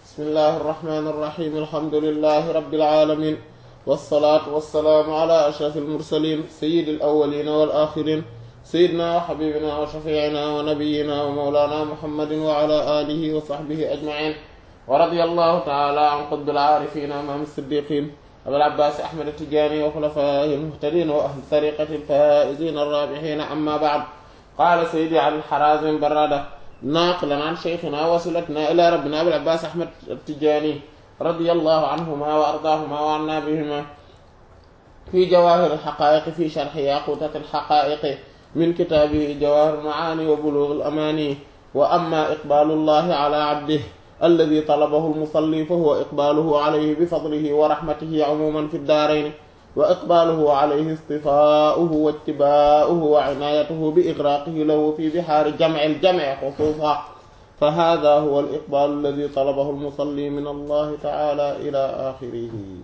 bismillahi irrahmani irrahim alhamdulilahi rabbil alamin wassalaatu wassalaamu ala ashrafil mursalin sayyidil awwalina wal axirin sayyidina wa xabibina wa shafiicina wa nabiyina wa mawlana muhammadin wa ala alihi wa sahbihi ajmain wa radiyallahu taala an qutbil aarifina imaam siddiqin abil abbaas ahmad tijaani wa xulafaa'ihi almuhtadiin wa ahli tariqati alfaa'iziin arraabihiin amma ba'd qaala sayyidi al harazim barrada naaqilan an shaykhina wasilatina ila rabbina abil abbaas ahmad tijaani radiyallahu anhuma wa ardaahuma wa anna bihima fi jawaahir alxaqaa'iq fi sharxi yaquutat alxaqaa'iq min kitaabihi jawaahir almacaani wa buluug alamaani wa amma iqbaalu llahi ala abdihi alladi talabahu almusalli fa huwa iqbaaluhu alayhi bifadlihi wa raxmatihi cumuuman fi ddaarayni wa iqbaaluhu alayhi istifaa'uhu wa ittibaa'uhu wa cinaayatuhu bi igraaqihi lahu fi bihaari jamci aljamci xusuusan fa haadaa huwa al-iqbaalu alladi talabahu almusalli min allahi taala ila axirihi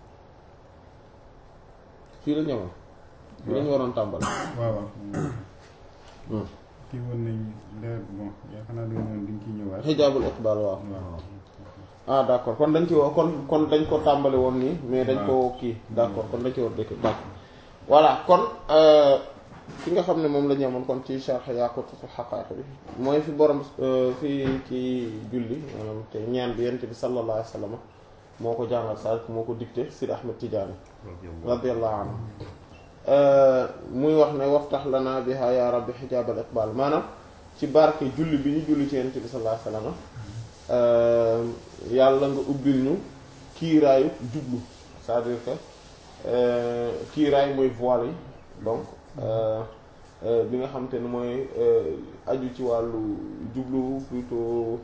fii la ñëwoon fii la ñu waroon tàmbal waaw waaw kii woon nañ leer bon yaakaar naa doon moom diñ ciy ñëwaat xijaabul iqbaal waaw waaw ah d' accord kon dañ ci woo kon kon dañ ko tàmbali woon nii mais dañ ko kii d' accord kon dañ ci war dëkk d' accord voilà kon fi nga xam ne moom la ñu amoon kon ci sharh Yaaqutatul Haqaa'iq bi mooy fi borom fi ci julli maanaam te ñaan bi yent bi sallallahu alayhi wa sallam moo ko jàngal sa moo ko dicté Sidi Ahmed Tidiane radiyallahu anhu muy wax ne waftax lana biha ya rabbi xijaabal iqbaal maanaam ci barke julli bi ñu julli ci yent bi sallallahu alayhi wa sallam yàlla nga ubbil ñu kiiraayu jublu c'est-à-dire que kiiraay mooy voile yi donc bi nga xam te ne mooy aju ci wàllu jublu plutôt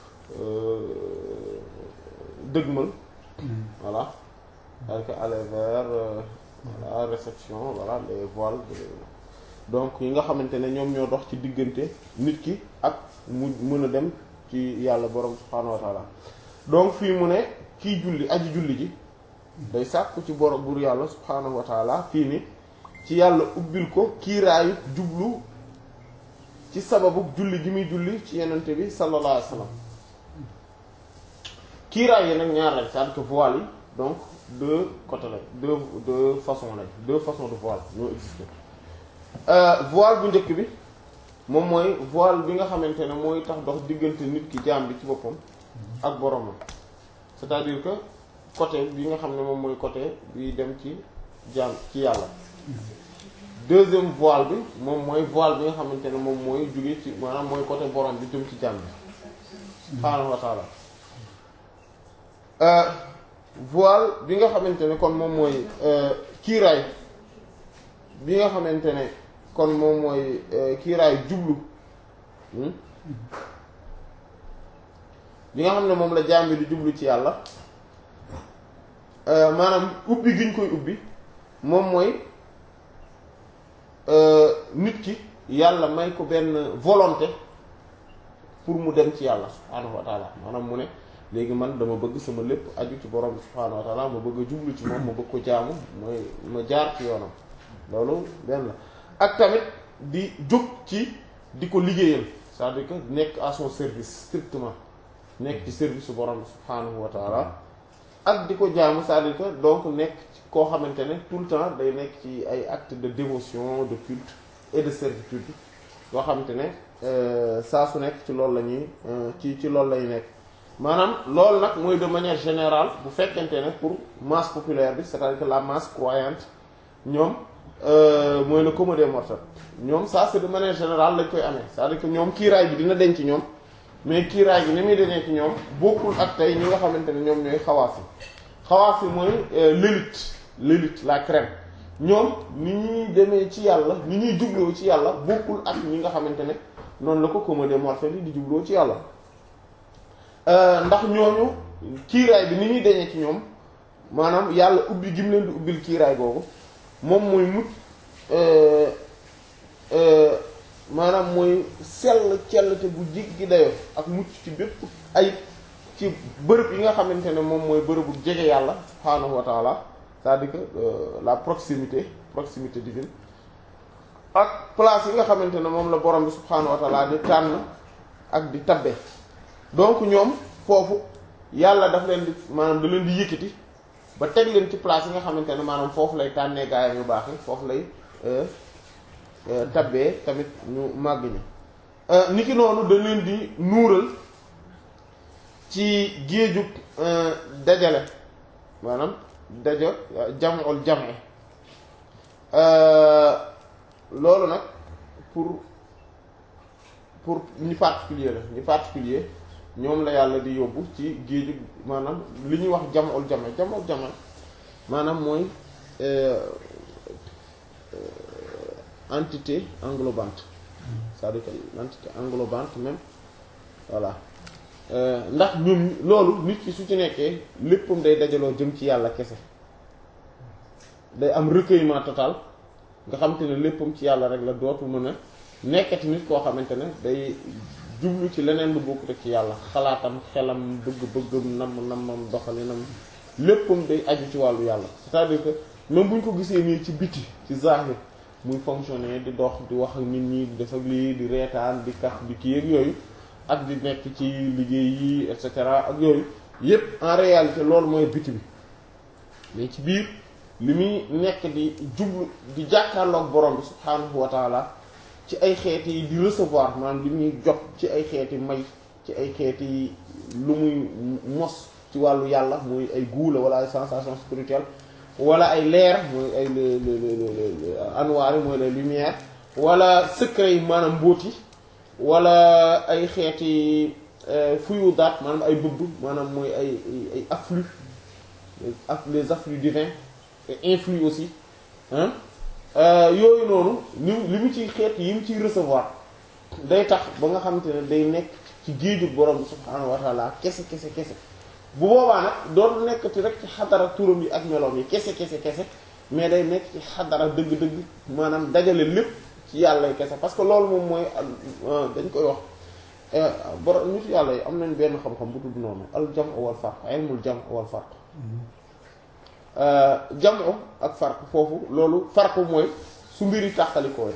dëgmal voilà avec aller vers la réception voilà les voiles donc yi nga xamante ne ñoom ñoo dox ci diggante nit ki ak mu mën a dem ci yàlla borom subhaanahu wa taala donc fii mu ne kii julli aji julli ji day sàkku ci borom buur yàlla subhaanahu wa taala fii ni ci yàlla ubbil ko kiiraayu jublu ci sababu julli gi muy julli ci yenente bi sallallahu alayhi wa sallam kiiraay yi nag ñaar lañ c'est-à-dire que voile yi donc deux côtés lañ deux deux façons lañ deux façons de voile ñoo existé voile bu njëkk bi moom mooy voile bi nga xamante ne mooy tax dox diggante nit ki jaam bi ci boppam ak boromam c'est-à-dire que côté bi nga xam ne moom mooy côté bi dem ci jaam ci yàlla deuxième voile bi moom mooy voile bi nga xamante ne moom mooy jóge ci maanaam mooy côté borom bi jëm ci jaam bi subhaanahu wa taala voile bi nga xamante ne kon moom mooy kiiraay bi nga xamante ne kon moom mooy kiiraay jublu bi nga xam ne moom la jaam bi di jublu ci yàlla maanaam ubbi gi ñu koy ubbi moom mooy nit ki yàlla may ko benn volonté pour mu dem ci yàlla subhaanahu wa taala maanaam mu ne léegi man dama bëgg sama lépp aju ci borom bi subhaanahu wa taala ma bëgg a jublu ci moom ma bëgg ko jaamu mooy ma jaar ci yoonam loolu benn la ak tamit di jóg ci di ko liggéeyal c'est-à-dire que nekk à son service strictement nekk ci service su borom bi subhaanahu wa taala ak di ko jaamu c'est-à-dire que donc nekk koo xamante ne tout le temps day nekk ci ay actes de dévotion de culte et de servitude yoo xamante ne saa su nekk ci loolu la ñuy ci ci loolu lay nekk maanaam loolu nag mooy de manière générale bu fekkente ne pour masse populaire bi c'est-à-dire que la masse croyante ñoom mooy le commun des mortels ñoom ça c'est de manière générale lañ koy amee c'est-à-dire que ñoom kiiraay bi dina denc ñoom mais kiiraay bi ni muy denee ci ñoom bokkul ak tey ñi nga xamante ne ñoom ñooy xawaaf yi xawaaf yi mooy l'élite l'élite la crème ñoom ni ñuy demee ci yàlla ni ñuy jubloo ci yàlla bokkul ak ñi nga xamante ne noonu la ko commun des mortels yi di jubloo ci yàlla ndax ñooñu kiiraay bi ni ñuy deñee ci ñoom maanaam yàlla ubbi gi mu leen di ubbil kiiraay boobu moom mooy mut maanaam mooy sell cellte bu jéggi dayoo ak mucc ci bépp ay ci bërëb yi nga xamante ne moom mooy bërëbu jege yàlla subhaanahu wa taala c'est-à-dire que la proximité proximité divine ak place yi nga xamante ne moom la borom bi subhaanahu wa taala di tànn ak di tabbe donc ñoom foofu yàlla daf leen di maanaam da leen di yëkkati ba teg leen ci place yi nga xamante ne maanaam foofu lay tànnee gaayam yu baax yi foofu lay tabbee tamit ñu màgg ñi niki noonu da leen di nuural ci géejug dajale maanaam daja jamul jame loolu nag pour pour ñi particulier la ñi particulier ñoom la yàlla di yóbbu ci géejug maanaam li ñuy wax jamul jame jamul jame maanaam mooy entité englobante c'est-à-dire que l'entité englobante même voilà ndax ñoom loolu nit ki su ci nekkee léppam day dajaloo jëm ci yàlla kese day am recueillement total nga xamante ne léppam ci yàlla rek la dootu mën a nekkati nit koo xamante ne day jublu ci leneen lu bokk rek ci yàlla xalaatam xelam bëgg-bëggam nam namam doxalinam léppam day aju ci wàllu yàlla c'est-à-dire que même bu ñu ko gisee nii ci biti ci zahir muy fonctionner di dox di wax ak nit ñi di def ak lii di reetaan di kaf di kii ak yooyu ak di nekk ci liggéey yi et cetera ak yooyu yépp en réalité loolu mooy biti bi mais ci biir li muy nekk di jublu di jàkkaarloog borom bi subhaanahu wa taala ci ay xeeti yi di recevoir maanaam li muy jot ci ay xeeti may ci ay xeeti lu muy mos ci wàllu yàlla muy ay guula wala ay sensation spirituelle wala ay leer mooy ay le le le anwaar yi mooy les lumières wala secret yi maanaam mbóot yi wala ay xeeti fuyu daat maanaam ay bëbb maanaam mooy ay ay afflux les afflux divins et influx aussi yooyu noonu li li mu ciy xeet yi mu ciy recevoir day tax ba nga xamante ne day nekk ci géejug borom bi subhaanahu wa taala kese kese kese bu boobaa nag dootu nekkati rek ci xadara turam yi ak meloom yi kese kese kese mais day nekk ci xadara dëgg-dëgg maanaam dajale lépp ci yàlla yi kese parce que loolu moom mooy dañ koy wax borom nit yàlla yi am nañ benn xam-xam bu tudd noonu al jam wal farq ilmul jam wal farq jamu ak farq foofu loolu farq mooy su mbiri tàqalikoowe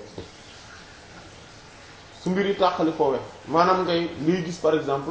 su mbiri tàqalikoowe maanaam ngay luy gis par exemple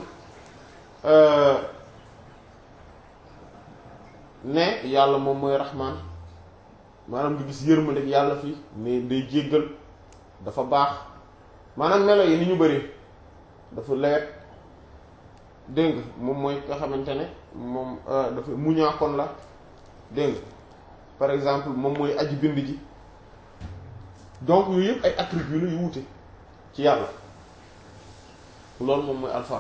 ne yàlla moom mooy raxmaan maanaam nga gis yërmande ak yàlla fii ne day jéggal dafa baax maanaam melo yi ni ñu bari dafa lewet dégg nga moom mooy nga xamante ne moom dafa muñaakoon la dégg nga par exemple moom mooy aji bind ji donc yooyu yëpp ay attributs la yu wute ci yàlla loolu moom mooy alfarq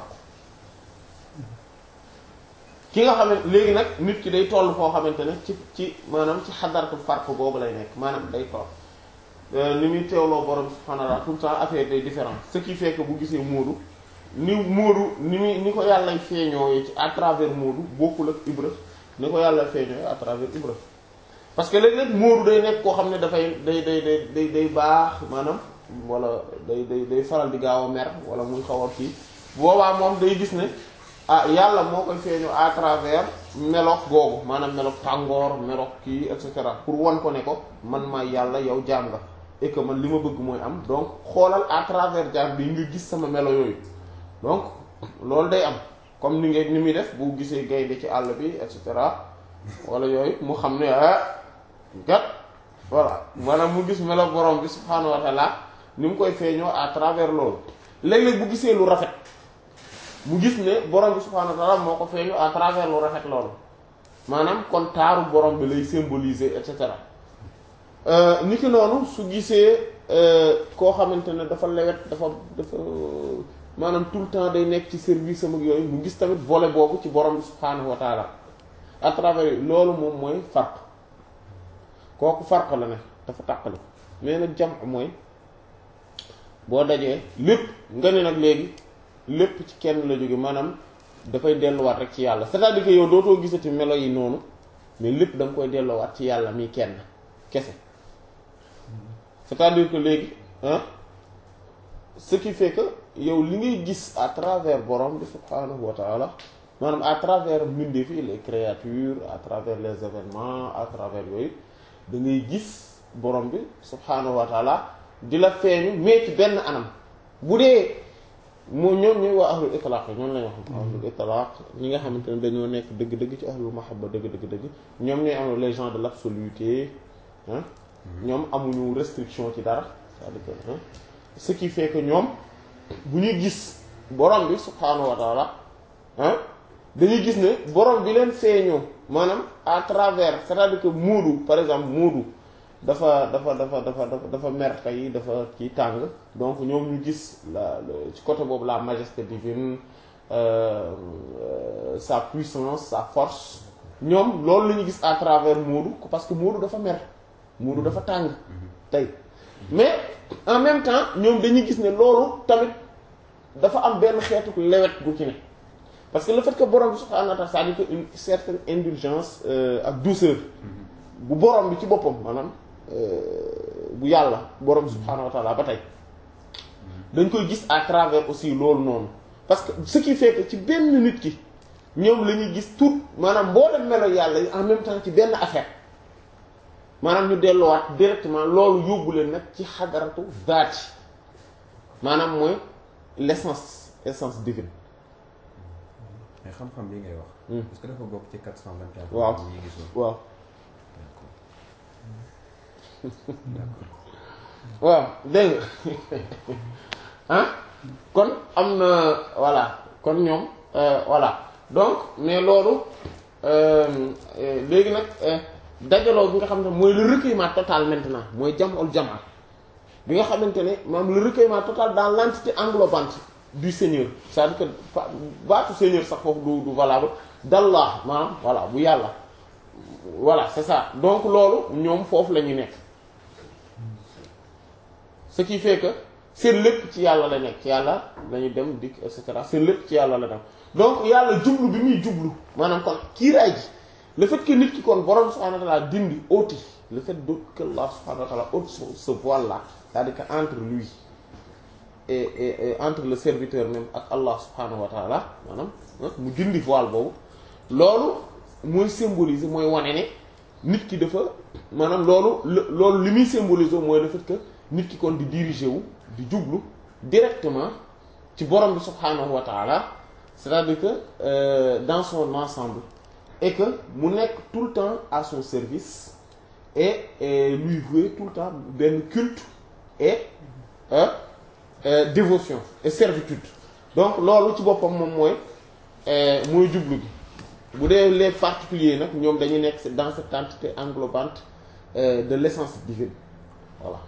ki nga xamante léegi nag nit ki day toll foo xamante ne ci ci maanaam ci xadaratu farq googu lay nekk maanaam day toll ni muy teewloo borom subhaanahu wa ta'ala tout le temps affaire day différent ce qui fait que bu gisee Moodu ni Moodu ni muy ni ko yàlla feeñoo ci à travers Moodu bokkul ak Ibra ni ko yàlla feeñoo à travers Ibra parce que léeg-léeg Moodu day nekk koo xam ne dafay day day day day day baax maanaam wala day day day faral di gaaw a mer wala muy xaw a kii boobaa moom day gis ne ah yàlla moo koy feeñu à travers melox googu maanaam melox tàngoor melox kii et cetera pour wan ko ne ko man maay yàlla yow jaam nga et que man li ma bëgg mooy am donc xoolal à travers jaam bi nga gis sama melo yooyu donc loolu day am comme ni nga ni muy def bu gisee gaynde ci àll bi et cetera wala yooyu mu xam ne ah gat voilà maanaam mu gis melo borom bi subhaanahu wa taala ni mu koy feeñoo à travers loolu léeg-léeg bu gisee lu rafet mu gis ne borom bi subhaanahu wa taala moo ko feeñu à travers lu rafet loolu maanaam kon taaru borom bi lay symboliser et cetera ni ki noonu su gisee koo xamante ne dafa lewet dafa dafa maanaam tout le temps day nekk ci service am ak yooyu mu gis tamit volet boobu ci borom bi subhaanahu wa taala à travers loolu moom mooy farq kooku farq la ne dafa tàqali mais nag jam mooy boo dajee lépp nga ne nag léegi lépp ci kenn la jóge maanaam dafay delluwaat rek ci yàlla c'est-à-dire que yow dootoo gisati melo yi noonu mais lépp da nga koy delloowaat ci yàlla mi kenn kese c'est-à-dire que léegi ah ce qui fait que yow li ngay gis à travers borom bi subhaanahu wa taala maanaam à travers mbindeef yi les créatures à travers les événements à travers yooyu da ngay gis borom bi subhaanahu wa taala di la feeñu mais ci benn anam bu dee moo ñoom ñooy waa ahlul itlaq ñoom lañ wax ahlul itlaq ñi nga xamante ne dañoo nekk dëgg-dëgg ci ahlul mahabba dëgg-dëgg-dëgg ñoom ñooy am les gens de l'absoluté ah ñoom amuñu restriction ci dara c'est-à-dire que hein, ce qui fait que ñoom bu ñuy gis borom bi subhaanahu wa taala ah dañuy gis ne borom bi leen feeñoo maanaam à travers c'est-à-dire que Moodu par exemple Moodu dafa dafa dafa dafa dafa dafa mer tey dafa kii tàng donc ñoom ñu gis la le- ci côté boobu la majesté divine euh, euh, sa puissance sa force ñoom loolu la ñu gis à travers Moodu parce que Moodu dafa mer Moodu dafa tàng tey mais en même temps ñoom dañuy gis ne loolu tamit dafa am benn xeetu lewet gu ci ne parce que le fait que borom bi subhaanahu wa ta'ala c'est-à-dire que une certaine indulgence euh, ak douceur bu borom bi ci boppam maanaam euh, bu yàlla borom bi subhaanahu wa ta'ala ba tey dañ koy gis à travers aussi loolu noonu parce que ce qui fait que ci benn nit ki ñoom la ñuy gis tout maanaam mboolem melo yàlla yi en même temps ci benn affaire maanaam ñu delluwaat directement loolu yóbbu leen nag ci xadaratu zaati maanaam mooy l'essence essence divine mais xam-xam bi ngay wax. Hmm. est-ce que dafa bokk ci 424. Waaw. yi ñuy gisoon. waaw d'accord. waaw dégg nga ah kon am na voilà kon ñoom euh, voilà donc mais loolu euh, euh, léegi nag euh, dajaloo bi nga xam ne mooy le recueillement total maintenant mooy jam'ul jamaa bi nga xamante ne maanaam le recueillement total dans l'entité englobante du Seigneur c'est-à-dire que fa- baatu Seigneur sax foofu du du valable d'Allah maanaam voilà bu yàlla voilà c'est ça donc loolu ñoom foofu la ñu nekk ce qui fait que seen lépp ci yàlla la nekk ci yàlla lañu dem dikk et cetera seen lépp ci yàlla la dem donc yàlla jublu bi muy jublu maanaam kon kiiraay ji le fait que nit ki kon borom subhanahu wa ta'ala dindi ôti le fait de que Allah subhanahu wa ta'ala ôte ce ce voile là c'est-à-dire que entre lui et, et, et entre le serviteur même ak Allah subhanahu wa ta'ala maanaam ah, mu dindi voile boobu loolu mooy symboliser mooy wane ne nit ki dafa maanaam loolu lo- loolu li muy symboliser mooy le fait que nit ki kon di diriger wu di jublu directement ci borom bi subhanahu wa ta'ala c'est-à-dire que euh, dans son ensemble et que mu nekk tout le temps à son service et, et lui vouer tout le temps benn culte et euh, euh, dévotion et servitude donc loolu ci boppam moom mooy euh, mooy jublu gi bu dee les particuliers nag ñoom dañuy nekk dans cette entité englobante euh, de l'essence divine voilà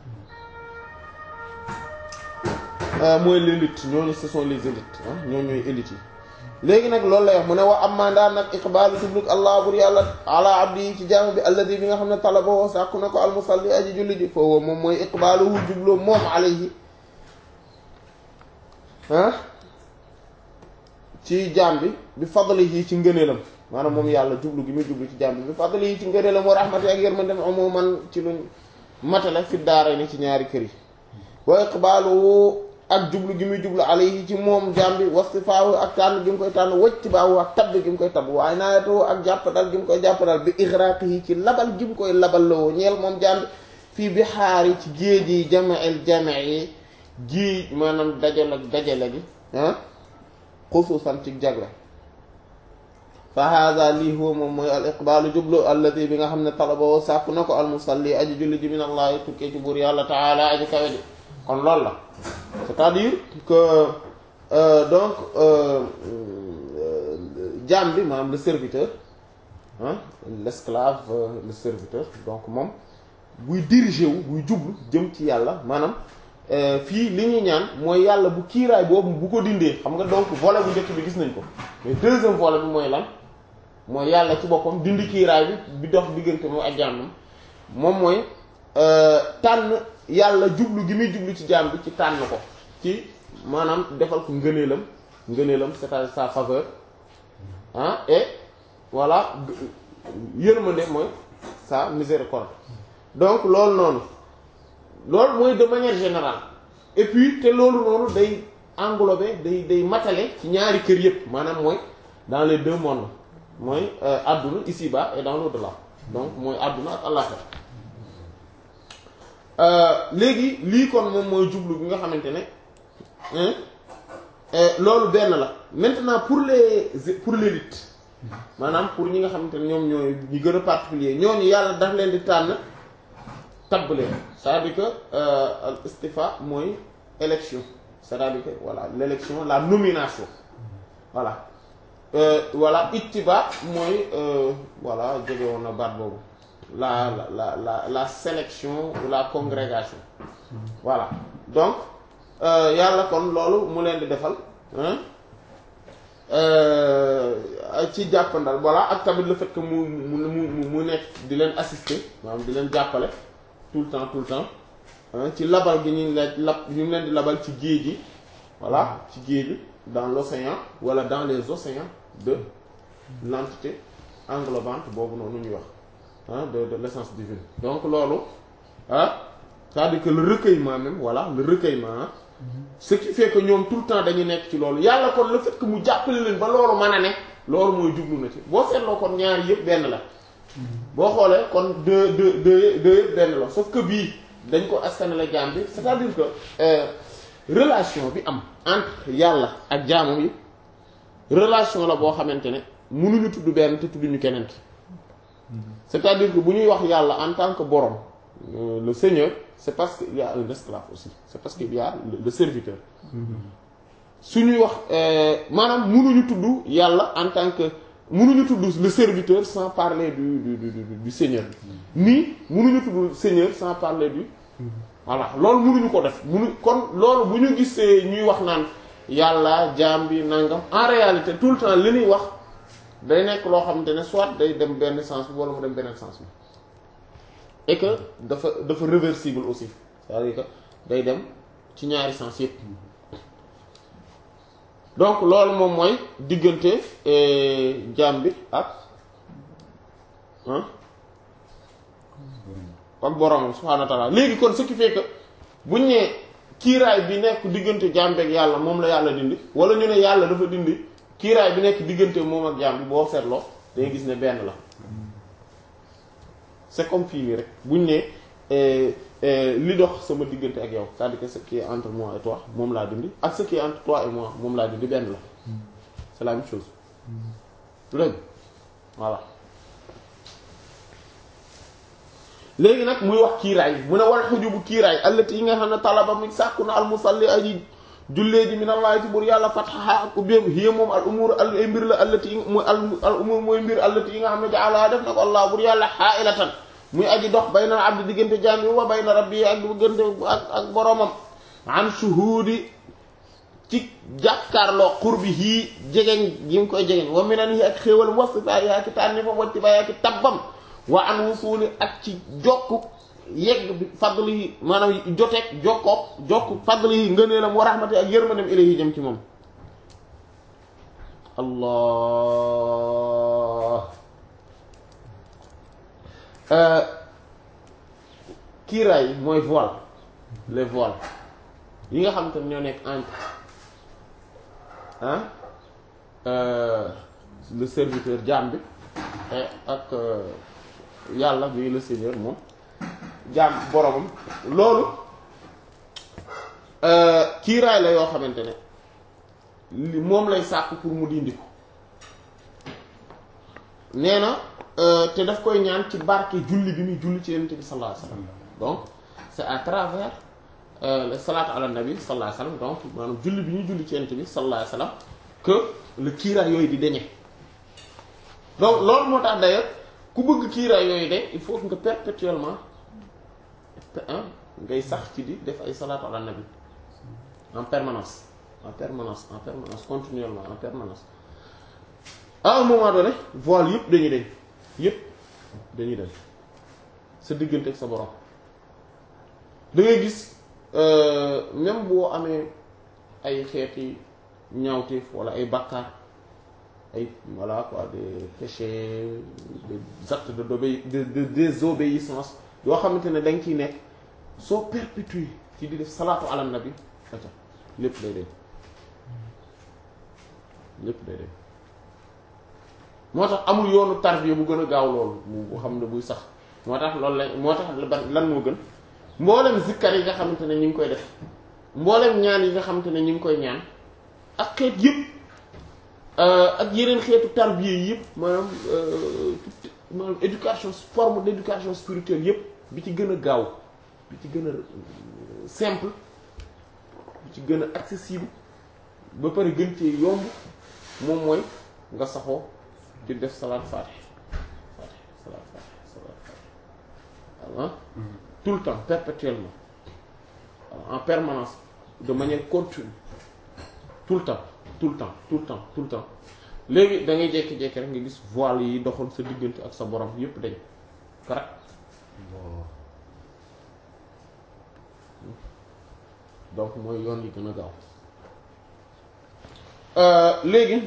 Euh, mooy l'élite ñooñu ce sont les élites ah ñooñu ñooy élites yi léegi nag loolu lay wax mu ne wa am mandaan nag iqbaalu jubluk allah bur yàlla ala abdi yi ci jaamu bi alladi bi nga xam ne talaboo sàkku na ko almusalli aji julli ji foofu moom mooy iqbaaluhu jublu moom alayhi ah ci jaam bi bi fadlihi ci ngëneelam maanaam moom yàlla jublu gi muy jublu ci jaam bi bi fadlihi ci ngëneelam wa rahmati ak yërmandem umuman ci luñ matale fi daara ni ci ñaari kër yi wa iqbaaluhu ak jublu gi muy jublu alayhi ci moom jaam bi wastifaahu ak tànn gi mu koy tànn wajtibaahu ak tabb gi mu koy tabb waaye naayatu ak jàppandal gi mu koy jàppandal bi igraaqihi ci labal gi mu koy labal lawoo ñeel moom jaam bi fii bi xaari ci géej yi jama'il jama'i géej maanaam dajal ak dajale gi ah xusuusan ci jagle fa hada lii huwa moom mooy al iqbaalu jublu alladi bi nga xam ne talaboo sàkk na ko al musalli aji julli ji min allahi tukkee ci buur yàlla taala aji kawe ji kon loolu la c'est-à-dire que euh, donc euh, euh, jaam bi maanaam le serviteur ah l'esclave euh, le serviteur donc moom buy diriger wu buy jublu jëm ci yàlla maanaam euh, fii li ñuy ñaan mooy yàlla bu kiiraay boobu bu ko dindee xam nga donc volet bu njëkk bi gis nañ ko mais deuxième volet bi mooy lan mooy yàlla ci boppam dindi kiiraay bi bi dox diggante moom ak jaamam moom mooy euh, tànn yàlla jublu gi muy jublu ci jaam bi ci tànn ko ci maanaam defal ko ngëneelam ngëneelam c'est-à-dire sa faveur ah et voilà yërmande mooy sa miséricorde donc loolu noonu loolu mooy de manière générale et puis te loolu noonu day englober day day matale ci ñaari kër yépp maanaam mooy dans les deux mondes mooy adduna ici-bas et dans l'au-delà donc mooy adduna ak àllaxira léegi lii kon moom mooy jublu bi nga xamante ne loolu benn la maintenant pour les pour l'élite maanaam pour ñi nga xamante ne ñoom ñooy ñi gën a particulier ñooñu yàlla daf leen di tànn tabb leen c'est-à-dire que al istifa mooy élection c'est-à-dire que voilà l'élection la nomination voilà voilà ittiba mooy voilà jege woon na baat boobu la la la la la sélection ou la congrégation voilà donc yàlla kon loolu mu leen di defal ci jàppandal voilà ak tamit le fait que mu mu mu mu nekk di leen assister maanaam di leen jàppale tout le temps tout le temps ci labal gi ñu leen lab ñu leen di labal ci géej gi voilà ci géej gi dans l'océan wala dans les océans de l'entité englobante boobu noonu ñuy wax ah de de l'essence divine donc loolu ah c'est-à-dire que le recueillement même voilà le recueillement ce qui fait que ñoom tout le temps dañuy nekk ci loolu yàlla kon le fait que mu jàppale leen ba loolu mën a ne loolu mooy jublu na ci boo seetloo kon ñaari yëpp benn la boo xoolee kon deux deux deux deux yëpp benn la sauf que bii dañ ko askanale jaam bi c'est-à-dire que relation bi am entre yàlla ak jaamam yi relation la boo xamante ne mënuñu tudd benn te tudduñu keneen ki c'est-à-dire que bu ñuy wax yàlla en tant que borom le seigneur c'est parce qu'il y a un esclave aussi c'est parce qu'il y a le serviteur su ñuy wax maanaam mënuñu tudd yàlla en tant que mënuñu tudd le serviteur sans parler du du du du seigneur nii mënuñu tudd seigneur sans parler du voilà loolu mënuñu ko def mënu kon loolu bu ñu gisee ñuy wax naan yàlla jaam bi nangam en réalité tout le temps li ñuy wax day nekk loo xamante ne soit day dem benn sens bi wala mu dem beneen sens bi et que dafa dafa réversible aussi c'est-à-dire que day dem ci ñaari sens yépp donc loolu moom mooy diggante jaam bi ak ak boromam subhaanahu wa ta'ala léegi kon ce qui fait que buñ nee kiiraay bi nekk diggante jaam bi ak yàlla moom la yàlla dindi wala ñu ne yàlla dafa dindi kiiraay bi nekk diggante moom ak jaam bi boo seetloo day gis ne benn la c'est comme fii nii rek buñ ne li dox sama diggante ak yow c'est-à-dire que ce qui est entre moi et toi moom laa dindi ak ce qui est entre toi et moi moom laa dindi benn la c'est la même chose léegi voilà léegi nag muy wax kiiraay mu ne wal xujubu kiiraay allati yi nga xam ne talaba mi sàkku na al musalli aji jullee ji minallahi ci buur yàlla fatxaha ak ubbeeku hiya moom al umur al ay mbir la allati yi mooy al umur mooy mbir allati yi nga xam ne jaala def na ko allah buur yàlla xaailatan muy aji dox bayna abdi diggante jaam bi wa bayna rabbi ak diggante ak ak boromam an shuhudi ci jàkkaarloo qurbi hii jegeñ gi nga koy jegeñ wa minan yi ak xéewal wasifa yaa ki tànni fa wacci ba yaa ki tabbam wa an wusuli ak ci jokk yegg bi fadli yi maanaam joteeg jokkoog jokk fadli yi ngëneelam wa rahmati ak yërmandem ilayhi jëm ci moom allah kiiraay mooy voile les voiles yi nga xam te ne ñoo nekk entre ah le serviteur jaam bi ak yàlla bi le seigneur moom jaam boromam loolu kiiraay la yoo xamante ne li moom lay sàkk pour mu dindi ko nee na te daf koy ñaan ci barke julli bi muy julli ci yonent bi sallallahu alayhi wasallam donc c'est à travers le salaatu ala nabi sallallahu alayhi wasallam donc maanaam julli bi ñuy julli ci yonent bi sallallahu alayhi wasallam que le kiiraay yooyu di deñe donc loolu moo tax d'ailleurs ku bëgg kiiraay yooyu de il faut que nga perpétuellement ngay sax ci di def ay salaatu ala nabi en permanence en permanence en permanence continuellement en permanence à un moment donné voile yëpp dañuy deñ yëpp dañuy dem sa diggante ak sa borom da ngay gis même boo amee ay xeeti ñaawteef wala ay bakkaar ay voilà quoi des péchés des actes de d'obé de de désobéissance yoo xamante ne da nga ciy nekk soo perpétuer ci di def salaatu ala nabi aca lépp day dem lépp day dem moo tax amul yoonu tarbiya bu gën a gaaw loolu bu xam ne buy sax moo tax loolu la moo tax lan moo gën mboolem zikkar yi nga xamante ne ñu ngi koy def mboolem ñaan yi nga xamante ne ñu ngi koy ñaan ak xeet yëpp ak yeneen xeetu tarbiya yi yëpp maanaam maanaam éducation forme d'éducation spirituelle yëpp bi ci gën a gaaw bi ci gën a simple bi ci gën a accessible ba pare gën cee yomb moom mooy nga saxoo ci def salaat fatih fatih salaat fatih salaat fatih ah tout le temps perpétuellement en permanence de manière continue tout le temps tout le temps tout le temps tout le temps léegi da ngay jékki-jékki rek nga gis voile yi doxoon sa diggante ak sa borom yépp dañ correct donc mooy yoon yi gën a gaaw léegi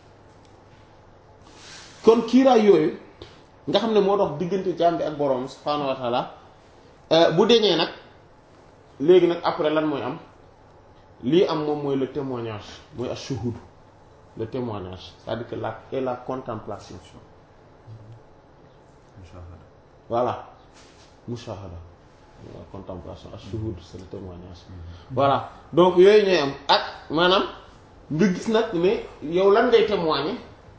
kon kiiraay yooyu nga xam ne moo dox diggante jaam bi ak borom subhaanahu wa taala bu deñee nag léegi nag après lan mooy am lii am moom mooy le témoignage mooy ash-shuhud le témoignage c'est-à-dire que la et la contemplation mushahada voilà mushahada la contemplation ash-shuhud c'est le témoignage voilà donc yooyu ñooy am ak maanaam nga gis nag ne yow lan ngay témoigner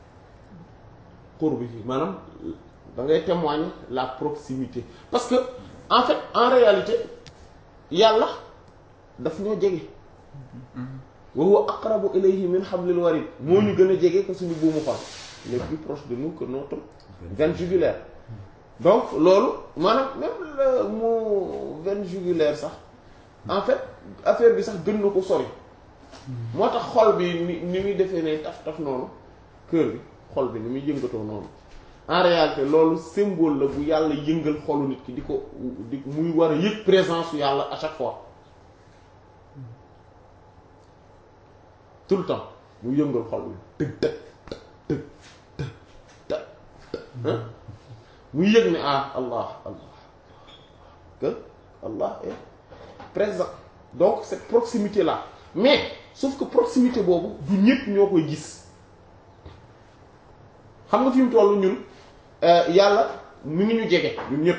qurbi bi maanaam da ngay témoigner la proximité parce que en fait en réalité yàlla daf ñoo jege wa huwa aqrabu ilayhi min hablil warid moo ñu gën a jege que suñu buumu xol il est plus proche de nous que notre veine jugulaire donc loolu maanaam même le mot veine jugulaire sax en fait affaire bi sax gën na ko sori moo tax xol bi ni ni muy defee ne taf taf noonu cœur bi xol bi ni muy yëngatoo noonu en réalité loolu symbole la bu yàlla yëngal xolu nit ki di ko di muy war a yëg présence su yàlla à chaque fois tout le temps mu yëngal xol bi tëg tëg tëg tëg tëg tëg muy yëg ne ah Allah Allah que Allah est présent donc cette proximité là mais sauf que proximité boobu du ñëpp ñoo koy gis xam nga fi mu toll ñun yàlla mu ngi ñu jege ñun ñëpp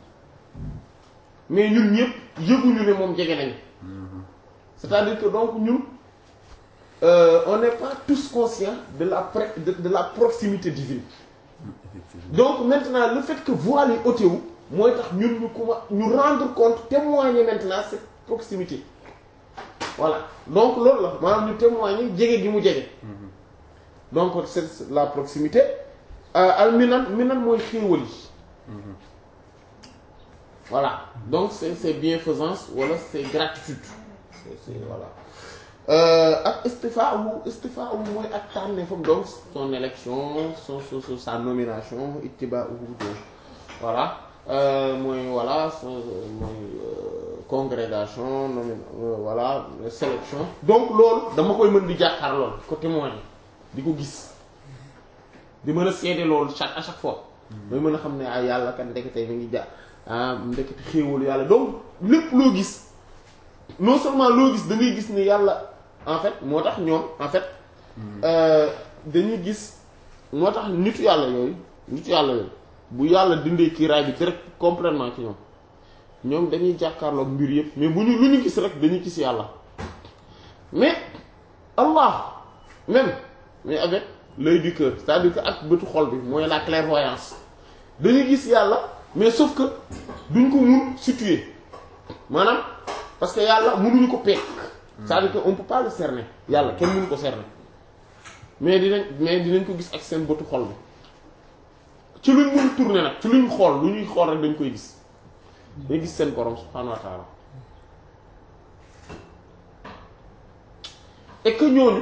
mais ñun ñëpp yëguñu ne moom jege nañu c'est-à-dire que donc ñun euh, on n'est pas tous conscients de la pré de, de la proximité divine effectivement donc maintenant le fait que voile yi ôté wu mooy tax ñun ñu commencé ñu rendre compte témoigner maintenant cette proximité voilà donc loolu la maanaam ñu témoigner jege gi mu jege donc c'est la proximité al minan minan mooy xéewal yi voilà donc c'est c'est bienfaisance wala c'est gratitude c'est c'est voilà ak istifa wu istifa wu mooy ak tànneefam donc son élection son son sa nomination ittiba wu donc voilà mooy voilà son mooy congrégation nomi voilà sélection donc loolu dama koy mën di jàkkaar lool côté mooy di ko gis di mën a seede loolu chaque à chaque fois mooy mën a xam ne ay yàlla kan ndekete mi ngi jaar ah ndekete xéewalu yàlla donc lépp loo gis non seulement loo gis da ngay gis ne yàlla en fait moo tax ñoom en fait dañuy gis moo tax nitu yàlla yooyu nitu yàlla yooyu bu yàlla dindee kiiraay bi direct complètement ci ñoom ñoom dañuy jàkkaarloog mbir yëpp mais bu ñu lu ñu gis rek dañuy gis yàlla mais Allah même mais avec l'œil du cœur c'est-à-dire que ak bëtu xol bi mooy la clairvoyance dañuy gis yàlla mais sauf que duñ ko mun situer maanaam parce que yàlla mënuñu ko peek c'est-à-dire que on peut pas le cerner yàlla kenn mënu ko cerner mais dinañ mais dinañ ko gis ak seen bëtu xol bi ci luñ mën a tourner nag ci luñ xool lu ñuy xool rek dañ koy gis day gis seen borom subhanahu wa ta'ala et que ñooñu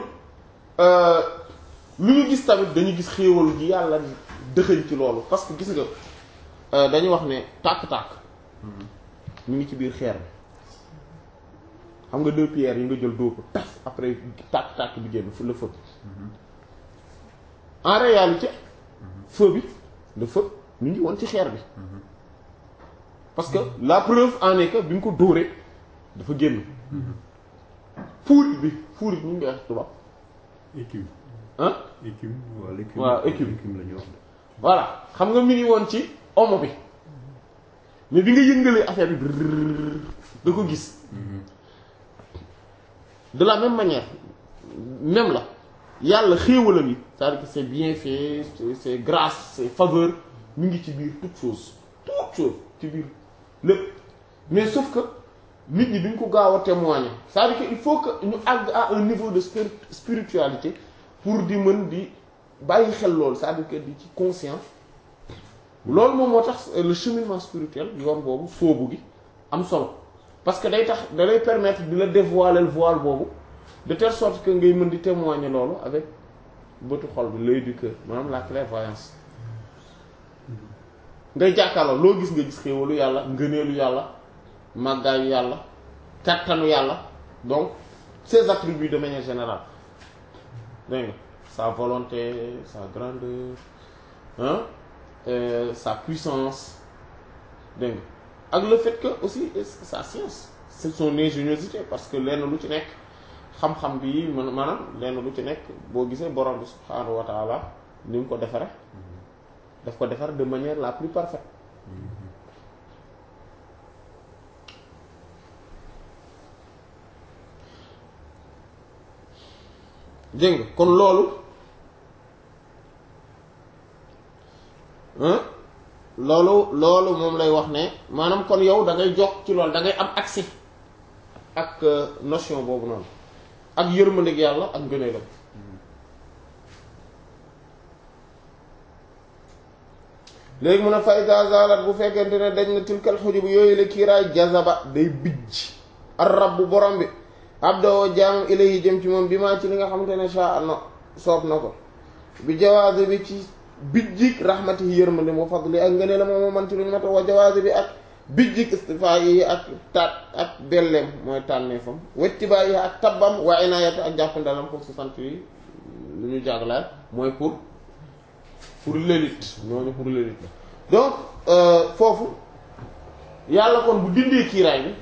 lu ñu gis tamit dañu gis xéewal gi yàlla dëxëñ ci loolu parce que gis nga dañu wax ne tàkk-tàkk mu ngi ci biir xeer bi xam nga deux pierres yi nga jël dóor ko taf après tàkk-tàkk bi génn fu la feu en réalité feu bi le feu mu ngi woon ci xeer bi parce que la preuve en est que bi nga ko dóoree dafa génn fuurit bi fuurit ñu ngi wax tubaab écume ah écume waaw l'écume waaw écume l'écume la ñu wax de. voilà xam nga mi ngi woon ci omo bi mais bi nga yëngalee affaire bi da ko gis de la même manière même la yàlla xéewalam yi c'est-à-dire que c'est bien fait c'est c'est grâce c'est faveur mu ngi ci biir toute chose toute chose ci biir lépp mais sauf que nit ñi duñ ko gaaw a témoigner c'est-à-dire que il faut que ñu àgg à un niveau de spir- spiritualité pour di mën di bàyyi xel loolu c'est-à-dire que di ci conscient loolu moom moo tax le cheminement spirituel yoon boobu sóobu gi am solo parce que day tax da lay permettre di la dévoiler le voile boobu de telle sorte que ngay mën di témoigner loolu avec bëtu xol bi l'œil du cœur maanaam la clairvoyance ngay jàkkaarloo loo gis nga gis xéewalu yàlla ngëneelu yàlla màggaayu yàlla kattanu yàlla donc ses attributs de manière générale dégg nga sa volonté sa grandeur hein euh, sa puissance dégg nga ak le fait que aussi sa science c'est son ingéniosité parce que lenn lu ci nekk xam-xam bi man maanaam lenn lu ci nekk boo gisee borom bi subhaanahu wa taala ni mu ko defare daf ko defar de manière la plus parfaite dégg nga kon loolu hein loolu loolu moom lay wax ne maanaam kon yow da ngay jox ci loolu da ngay am accès ak euh, notion boobu noonu ak yërmandeeg yàlla ak ngëneelam léegi mun a fayda zalat bu fekkente ne dañ na tilkal xujub yooyu la kiiraay jazaba day bijj ar rabbu borom bi abdoo jaamam ilayhi jëm ci moom bi maa ci li nga xamante ne sha no soob na ko bi jawaaze bi ci bijjik rahmatihi yërmande mu fadli ak ngënee la moom moo manti luñu mata wa jawaaze bi ak bijjik istifa yi ak taat ak belleem mooy tànneefam wettibaa yi ak tabbam wa inaayati ak jàppandalam pour su sant yi lu ñu jàglaay mooy pour pour l'élite ñooñu pour l'élite la donc foofu yàlla kon bu dindee kiiraay bi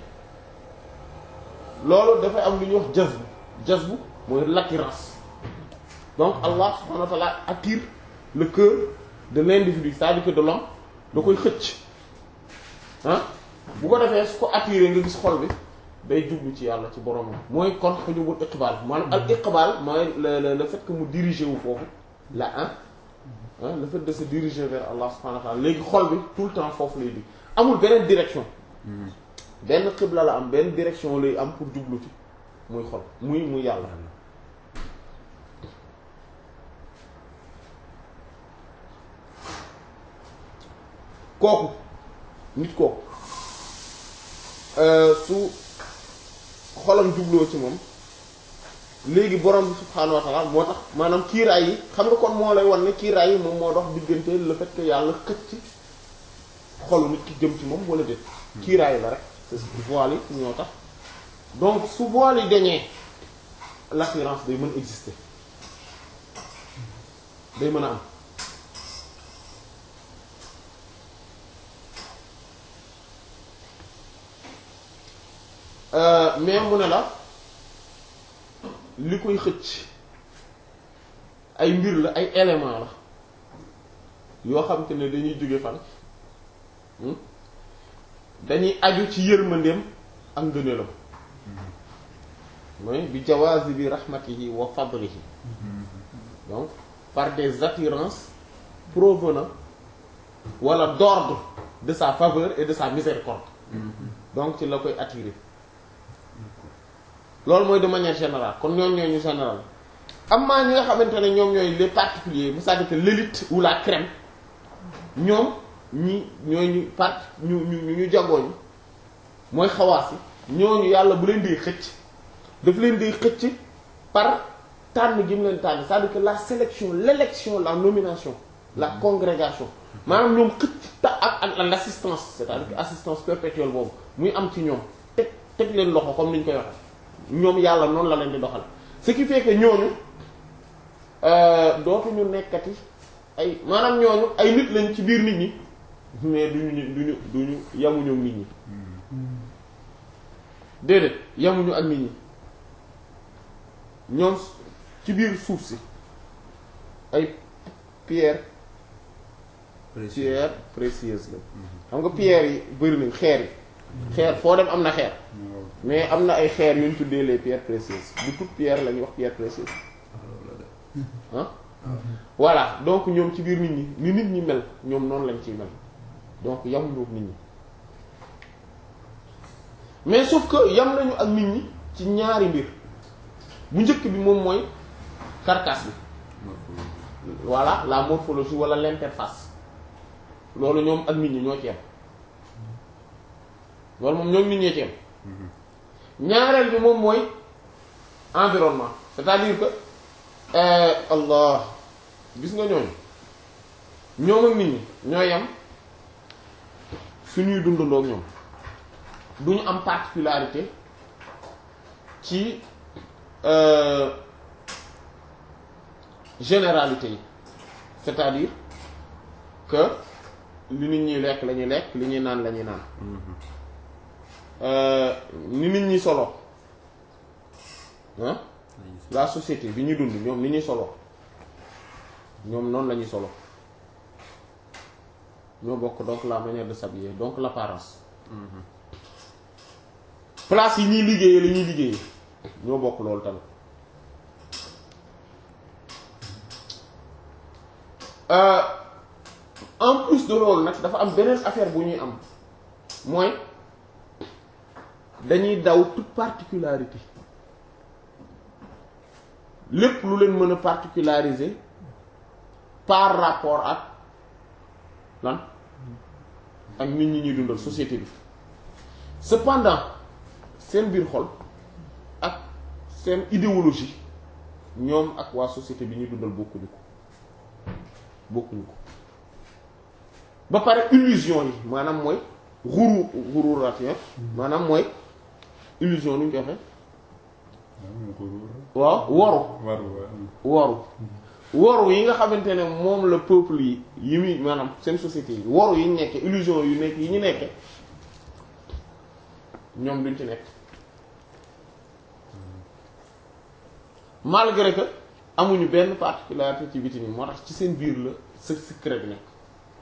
loolu dafay am lu ñuy wax jazbu jazbu mooy l'attirance donc Allah subhanahu wa ta'ala attire le cœur de l'individu c'est-à-dire que de l'homme da koy xëcc ah bu ko defee su ko attiré nga gis xol bi day jublu ci yàlla ci boromam mooy kon xujubul iqbal maanaam al iqbal mooy le le fait que mu diriger wu foofu la ah ah le fait de se diriger vers Allah subhanahu wa ta'ala léegi xol bi tout le temps foofu lay di amul beneen direction benn xibla la am benn direction lay am pour jublu ci muy xol muy muy yàlla kooku nit kooku su xolam jubloo ci moom léegi borom bi subhaanahu wa ta'ala moo tax maanaam kiiraay yi xam nga kon moo lay wan ne kiiraay yi moom moo dox diggante le fait que yàlla xëcc xolu nit ki jëm ci moom wala déet kiiraay la rek c'est voile yi ñoo tax donc su voile yi dañee l'attirance day mën exister day mën a am mais mu ne la li koy xëcc ay mbir la ay élément la yoo xam te ne dañuy jóge fan dañuy aju ci yërmandeem ak ngëneelam mooy bi jawaazi bi rahmatihi wa fadlihi donc par des attirances provenant wala d'ordre de sa faveur et de sa miséricorde donc ci la koy attirer loolu mooy de manière générale kon ñoom ñooy ñu général am maa ñi nga xamante ne ñoom ñooy les particuliers c'est-à-dire que l'élite ou la crème ñoom ñi ñooy ñu part ñu ñu ñu jagooñu mooy xawaas yi ñooñu yàlla bu leen di xëcc daf leen di xëcc par tànn gi mu leen tànn c'est-à-dire que la sélection l'élection la nomination la congrégation maanaam ñoom xëcc ta ak ak l'assistance c'est-à-dire que assistance perpétuelle boobu muy am ci ñoom teg teg leen loxo comme ni ñu koy waxee ñoom yàlla noonu la leen di doxal ce qui fait que ñooñu dootuñu nekkati ay maanaam ñooñu ay nit lañ ci biir nit ñi mais duñu duñu duñu yamuñu ak nit ñi déedéet yamuñu ak nit ñi ñoom ci biir suuf si ay pierre pierre précieuse la xam nga pierre yi bëri nañ xeer yi xeer foo dem am na xeer waaw mais am na ay xeer yu ñu tuddee les pierres précieuses bu toute pierre la ñuy wax pierre précieuse ah voilà donc ñoom ci biir nit ñi ni nit ñi mel ñoom noonu lañ ciy mel donc yamuñu ak nit ñi mais sauf que yam nañu ak nit ñi ci ñaari mbir bu njëkk bi moom mooy carcasse bi voilà la morphologie wala l'interface loolu ñoom ak nit ñi ñoo ci yem loolu moom ñoom nit ñee ci yem ñaareel bi moom mooy environnement c'est-à-dire que euh, Allah gis nga ñooñu ñoom ak nit ñi ñoo yem suñuy dundandoo ak ñoom duñu am particularité ci euh, généralité yi c'est-à-dire que li nit ñi lekk la ñuy lekk li ñuy naan la ñuy naan euh, ni nit ñi solo ah la société bi ñuy dund ñoom ni ñuy solo ñoom noonu la ñuy solo ñoo bokk donc la manière de s'habiller donc l'apparence place yi ñuy liggéeyee la ñuy liggéeyee ñoo bokk loolu tamit Euh, en plus de loolu nag dafa am beneen affaire bu ñuy am mooy dañuy daw toute particularité lépp lu leen mën a particulariser par rapport ak lan ak nit ñi ñuy dundal société bi cependant seen biir xol ak seen idéologie ñoom ak waa société bi ñuy dundal bokkuñu ko bokkuñu ko ba pare illusion yi maanaam mooy xuru xururaat maanaam mooy illusion lu ñu koy waxee waaw xuruur waaw woru waru waaw woru woru yi nga xamante ne moom la peuple yi yi muy maanaam seen société yi woru yi ñu nekke illusion yu nekk yi ñu nekke ñoom duñ ci nekk malgré que amuñu benn particularité ci biti ni moo tax ci seen biir la se secret bi nekk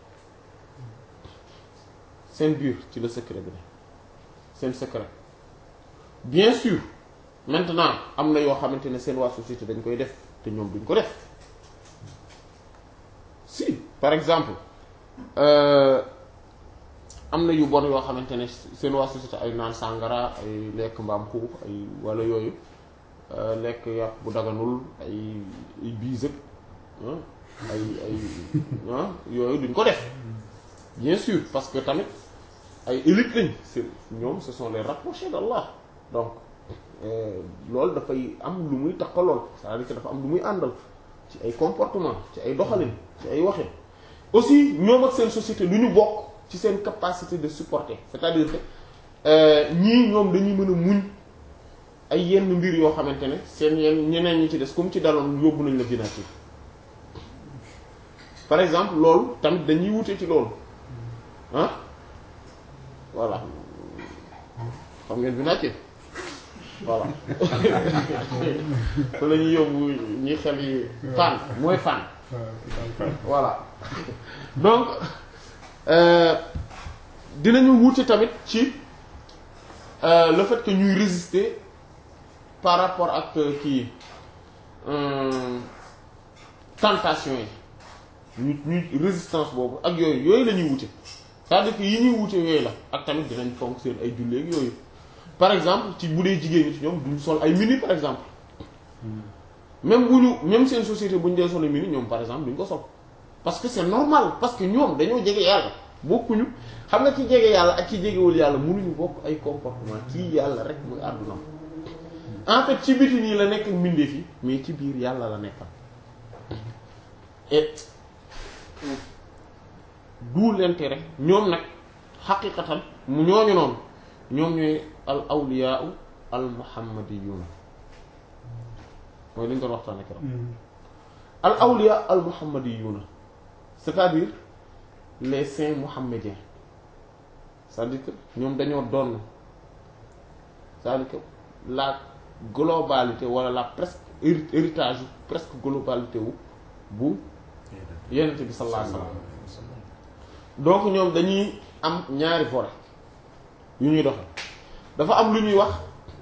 seen biir ci la secret bi nekk seen secret bien sûr maintenant am na yoo xamante ne seen waa société dañ koy def te ñoom duñ ko def si par exemple euh, am na yu bon yoo xamante ne seen waa société ay naan sàngara ay lekk mbaam xuux ay wala yooyu euh, lekk yàpp bu daganul ay ay biis ak ah, ay ay ah, yooyu duñ ko def bien sûr parce que tamit ay élite lañ c'est ñoom ce sont les rapprochés d'Allah donc euh, loolu dafay am lu muy taxalool c'est-à-dire que dafa am lu muy àndal ci ay comportement ci ay doxalin ci ay waxin aussi ñoom ak seen société lu ñu bokk ci seen capacité de supporter c'est-à-dire que euh, ñii ñoom dañuy mën a muñ ay yenn mbir yoo xamante ne seen yenn ñeneen ñi ci des comme ci daloon yóbbu nañ la binaati par exemple loolu tamit dañuy wute ci loolu ah voilà xam ngeen binaati voilà fa la ñuy yóbbu ñi xel yi fan mooy fan voilà donc euh, dinañu wuute tamit ci euh, le fait que ñuy résister par rapport ak kii euh, tentation yi ñu ñu résistance boobu ak yooyu yooyu la ñuy wuute c'est-à-dire que yi ñuy wuute yooyu la ak tamit dinañ fonk seen ay julleeg yooyu par exemple ci bu dee jigéen ñi ci ñoom duñ sol ay mini par exemple même bu ñu même seen société bu ñu dee sol ay mini ñoom par exemple duñ ko sol parce que c'est normal parce que ñoom dañoo jege yàlla bokkuñu xam nga ci jege yàlla ak ci jegewul yàlla mënuñu bokk ay comportement kii yàlla rek muy àdduna en fait ci biti nii la nekk ak mbindeef yi mais ci biir yàlla la nekkal et d'où l'intérêt ñoom nag xaqiqatan mu ñooñu noonu ñoom ñooy al awliyaa al muhammadiyuuna mooy li ñu doon waxtaanee keroog al awliyaa al muhammadiyuuna c'est-à-dire les saints mohammediens c'est-à-dire que ñoom dañoo doon c'est-à-dire que la globalité wala la presque héri- héritage presque globalité wu bu yenent bi sallallahu alayhi wasallam donc ñoom dañuy am ñaari volets yu ñuy doxe dafa am lu ñuy wax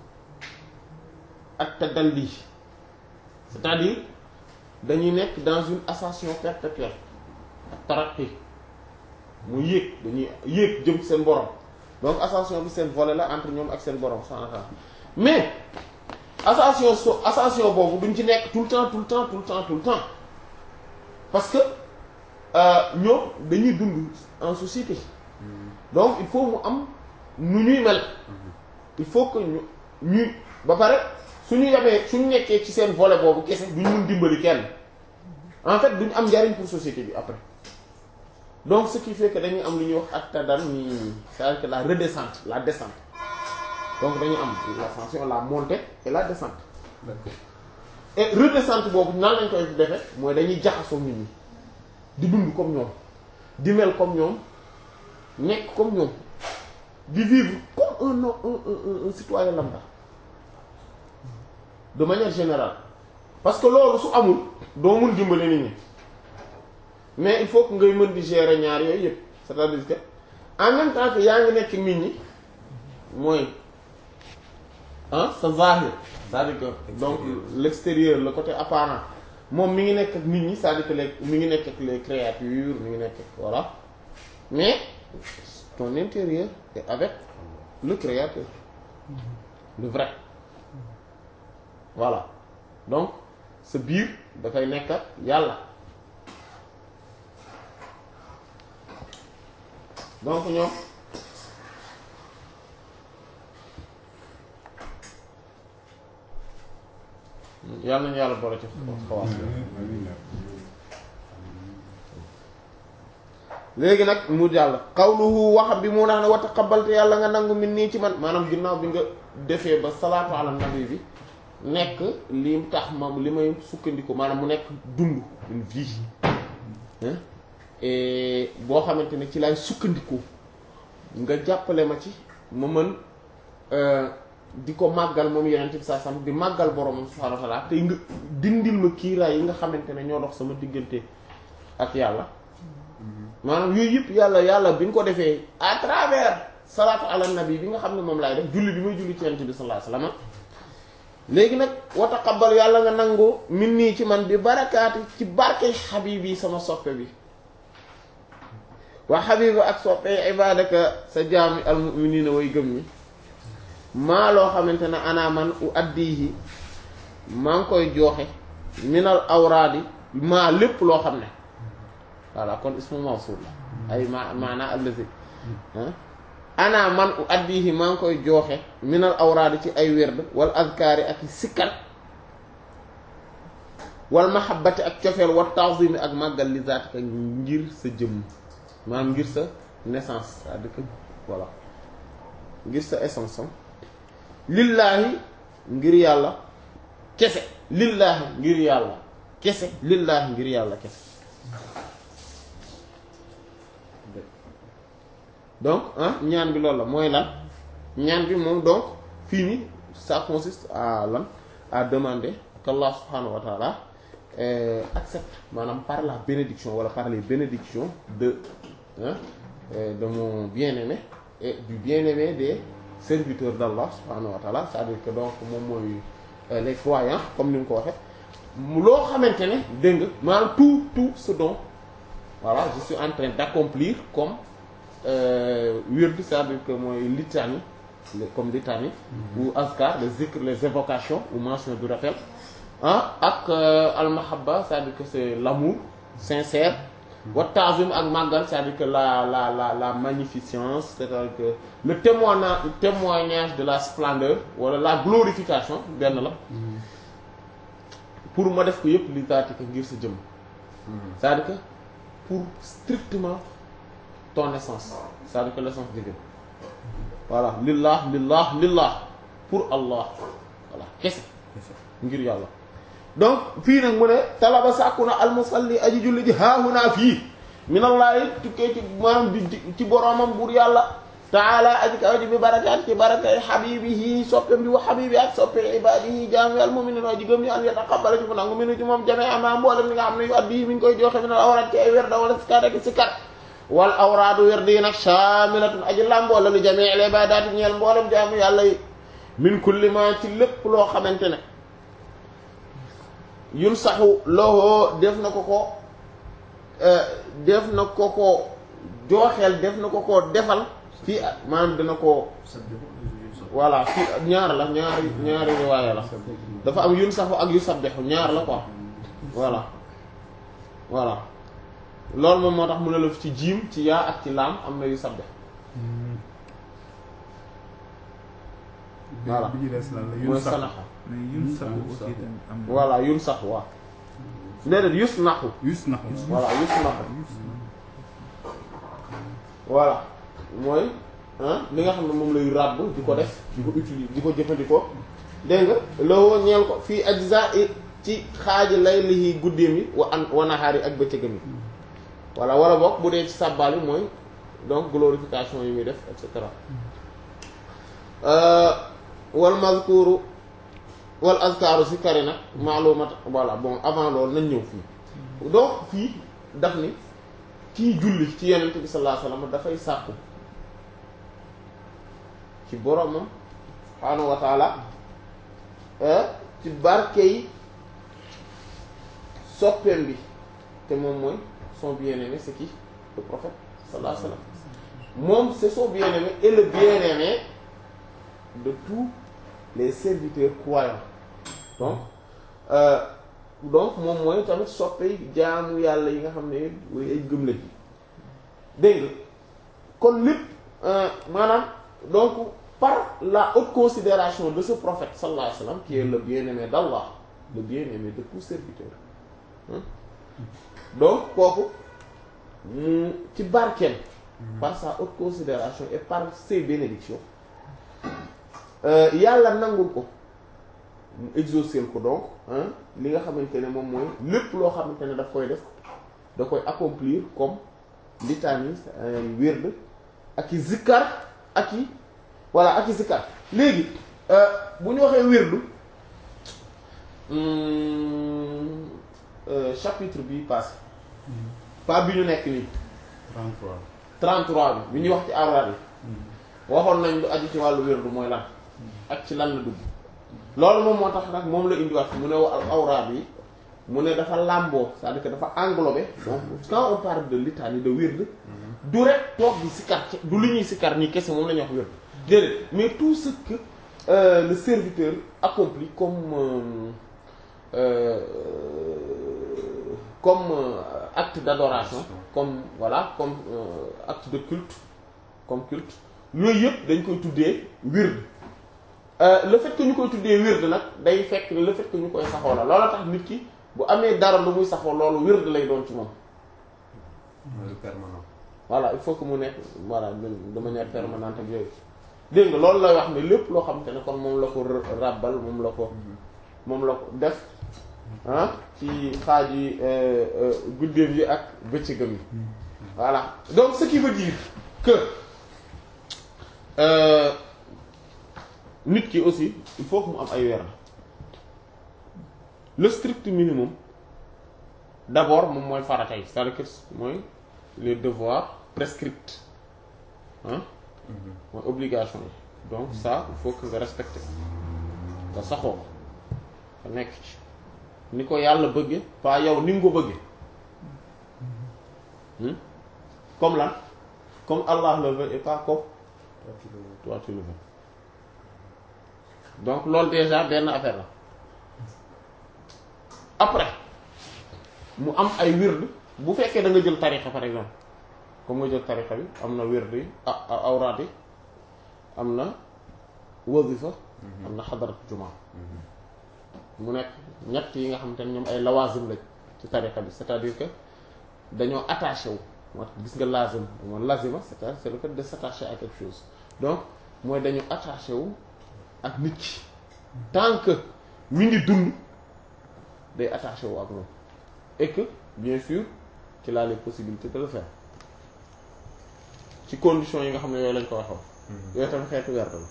ak tadalli c'est-à-dire dañuy nekk dans une ascension perpétuelle ak taraqi mu yéeg dañuy yéeg jëm seen borom donc ascension bi seen volet la entre ñoom ak seen borom subhanahu wa ta'ala mais ascension so ascension boobu duñ ci nekk tout le temps tout le temps tout le temps tout le temps parce que ñoom dañuy dund en société donc il faut mu am nu ñuy mel il faut que ñu ñuy ba pare suñu yemee suñu nekkee ci seen volet boobu kese duñ mun dimbali kenn en fait duñ am njariñ pour société bi après donc ce qui fait que dañuy am lu ñuy wax ak tadan ni c'est-à-dire que la redescente la descente donc dañuy am l'ascension la montée et la descente et redescente boobu nan lañ koy defee mooy dañuy jaxasoo nit ñi di dund comme ñoom di mel comme ñoom nekk comme ñoom di vivre comme un un un un citoyen lambda de manière générale parce que loolu su amul doo mun dimbali nit ñi mais il faut que ngay mën di gérer ñaar yooyu yëpp c'est-à-dire que en même temps que yaa ngi nekk nit ñi mooy ah sa zahir c'est-à-dire que donc l'extérieur le côté apparent moom mi ngi nekk ak nit ñi c'est-à-dire que les mi ngi nekk ak les créatures mi ngi nekk ak voilà mais ton intérieur est avec le créateur le vrai voilà donc sa biir dafay nekk ak yàlla donc ñoom yàlla nañu yàlla boole ci xawaas léegi nag mu jàll qawluhu wax bi mu naan wa taqabbalte yàlla nga nangu min nii ci man maanaam ginnaaw bi nga defee ba salaatu ala nabi bi nekk li tax ma li may sukkandiku maanaam mu nekk dund une vie et boo xamante ne ci laay sukkandiku nga jàppale ma ci ma mën di ko màggal moom yeneen bi saa sam di màggal borom subhaanahu wa ta'ala tey nga dindil ma kiiraay yi nga xamante ne ñoo dox sama diggante ak yàlla maanaam yooyu yëpp yàlla yàlla bi nga ko defee à travers salaatu ala nabi bi nga xam ne moom laay def julli bi may julli ci yonent bi sallallahu alayhi wasallam léegi nag wa taqabbal yàlla nga nangu min nii ci man bi barakaati ci barke xabibi sama soppe bi waa xabibi ak soppe ibadaka sa jaami almuminina way gëm ñi maa loo xamante ne ana man u addihi maa ngi koy jooxe minal awraadi maa lépp loo xam ne voilà kon ismu mawsul la ay ma maanaa allazi ana man u addihi maa ngi koy jooxe minal awraadi ci ay werd wal azkaari ak sikkar wal mahabbati ak cofeel wa ta'zimi ak màggal li zaatika ngir sa jëmm maanaam ngir sa naissance c'est-à-dire que voilà ngir sa essence lillaahi ngir yàlla kese lillaahi ngir yàlla kese lillaahi ngir yàlla kese donc ah ñaan bi loolu la mooy lan ñaan bi moom donc fii nii ça consiste à lan à demander qu'Allah subhanahu wa ta'ala euh, accepte maanaam par la bénédiction wala par les bénédictions de hein, euh, de mon bien-aimé et du bien-aimé des serviteurs d'Allah subhanahu wa ta'ala c'est-à-dire que donc moom mooy euh, les croyants comme ni nga ko waxee loo xamante ne dégg nga maanaam tout tout ce dont voilà je suis en train d'accomplir comme wird c'est-à-dire que mooy litanie comme litanie ou azkar les zikr les évocations ou mention du rappel ah ak al-mahabba c'est-à-dire que c'est l'amour sincère wa ta'zim ak màggal c'est-à-dire que la la la la magnificence c'est-à-dire que le témoignage témoignage de la splendeur wala la glorification benn la pour ma def ko yëpp li taati ko ngir sa jëm c'est-à-dire que pour strictement ton essence c'est-à-dire que l'essence divine voilà lillah lillah lillah pour Allah voilà kese ngir yàlla donc fii nag mu ne talaba sàkku na almusalli aji julli ji haahunaa fii minallaahi tukkee ci maanaam di ci boromam buur yàlla taala aji kaw ji bi barakaat ci barakay habibihi soppem bi wa habibi ak soppe ibadihi jaami al mu'minin aji gëm ñi an yataqabbala ci mu nangu minu ci moom jamee ama mboolem li nga xam ne yu addi mi ngi koy joxe minal awraat ci ay werda wala sikar ak sikar wal awraadu werd yi nag shaamilatun aji làmboo la li jamii al ibaadaati ñeel mboolem jaamu yàlla yi min kulli ma ci lépp loo xamante ne yun saxu loxoo def na ko ko def na ko ko jooxeel def na ko ko defal fii maanaam dina ko voilà fii ñaar la ñaari ñaari riwaaya la dafa am yun saxu ak yu sabbixu ñaar la quoi voilà voilà loolu moom moo tax mu ne la ci jiim ci yaa ak ci laam am na yu sabbix voilà bi ñu des lan la mooy yun sax sanaxa mais yun sax aussi tamit am na voilà yun sax waaw déedéet yus naxu yus nax voilà yus naxu voilà mooy ah li nga xam ne moom lay ràbb di ko def di ko utiliser di ko jëfandikoo dégg nga loo ñeel ko fii ajza i ci xaaji lay liy guddeem yi wa an wa nahaar yi ak bëccëgam yi voilà wala boog bu dee ci sàbbaal yi mooy donc glorification yi muy def et cetera wal mazkuru wal azkaaru si kari nag maalumat voilà bon avant loolu nañ ñëw fii donc fii daf ni kii julli ci yenent bi sallallahu alayhi wasallam dafay sàkku ci boromam subhaanahu wa taala ci barke yi soppeem bi te moom mooy son bien-aimé c'est qui le prophète sallallahu alayhi wasallam moom c'est son bien-aimé et le bien-aimé de tous les serviteurs croyants donc euh, donc moom mooy tamit soppe jaamu yàlla yi nga xam ne way ay gëm lañ dégg nga kon lépp maanaam donc par la haute considération de ce prophète sallallahu alayhi wa sallam qui est le bien-aimé d'Allah le bien-aimé de tout serviteur hein donc kooku mu ci barkeem par sa haute considération et par ses bénédictions yàlla nangul ko mu exaucer ko donc li nga xamante ne moom mooy lépp loo xamante ne daf koy def da koy accomplir comme litanie ay wird ak i zikkar ak i voilà ak i zikkar léegi bu ñu waxee wirdu chapitre bi passé pas bi ñu nekk nii 33 33 bi bi ñuy wax ci awraad yi waxoon nañ lu aju ci wàllu wirdu mooy lan ak ci lan la dugg loolu moom moo tax nag moom la indiwaat mu ne wa awraad yi mu ne dafa làmboo c'est-à-dire que dafa englobé donc quand on parle de litanie de wird du rek toog di sikkar ci du li ñuy sikkar nii kese moom la ñuy wax wird déedéet mais tout ce que euh, le serviteur accomplit comme euh, euh, comme acte d'adoration comme voilà comme acte de culte comme culte yooyu yëpp dañ koy tuddee wird le fait que ñu koy tuddee wird nag day fekk le fait que ñu koy saxoo la loola tax nit ki bu amee dara lu muy saxoo loolu wird lay doon ci moom mooy permanent. voilà il faut que mu nekk voilà de manière permanente ak yooyu dégg nga loolu lay wax ne lépp loo xamante ne kon moom la ko ràbbal moom la ko moom la ko def ah ci xaaj yi guddeem yi ak bëccëgam yi voilà donc ce qui veut dire que euh, nit ki aussi il faut que mu am ay weer le strict minimum d'abord moom mooy farata yi c'est-à-dire que mooy les devoirs prescrits hein mooy obligation yi donc ça il faut que nga respecter nga saxoo nga nekk ci ni ko yàlla bëgge pas yow ni nga ko bëgge hmm? comme lan comme Allah le veut et pas comme toi tu le veux donc loolu déjà benn affaire la après mu am ay wird bu fekkee da nga jël tarixa par exemple comme nga jël tarixa bi am na wird yi ah awraat yi am na wazifa am na xadarat juma mu nekk ñett yi nga xamante ne ñoom ay lawazim lañ ci tarixa bi c'est-à-dire que dañoo attaché wu moo tax gis nga lazim moom lazima c'est-à-dire c'est le fait de s'attacher à quelque chose donc mooy dañu attaché wu ak nit ki tant que mi ngi dund day attaché wu ak moom et que bien sûr qu'il a les possibilités de le faire ci conditions yi nga xam ne yooyu lañ ko waxoon yooyu tamit xeetu werd la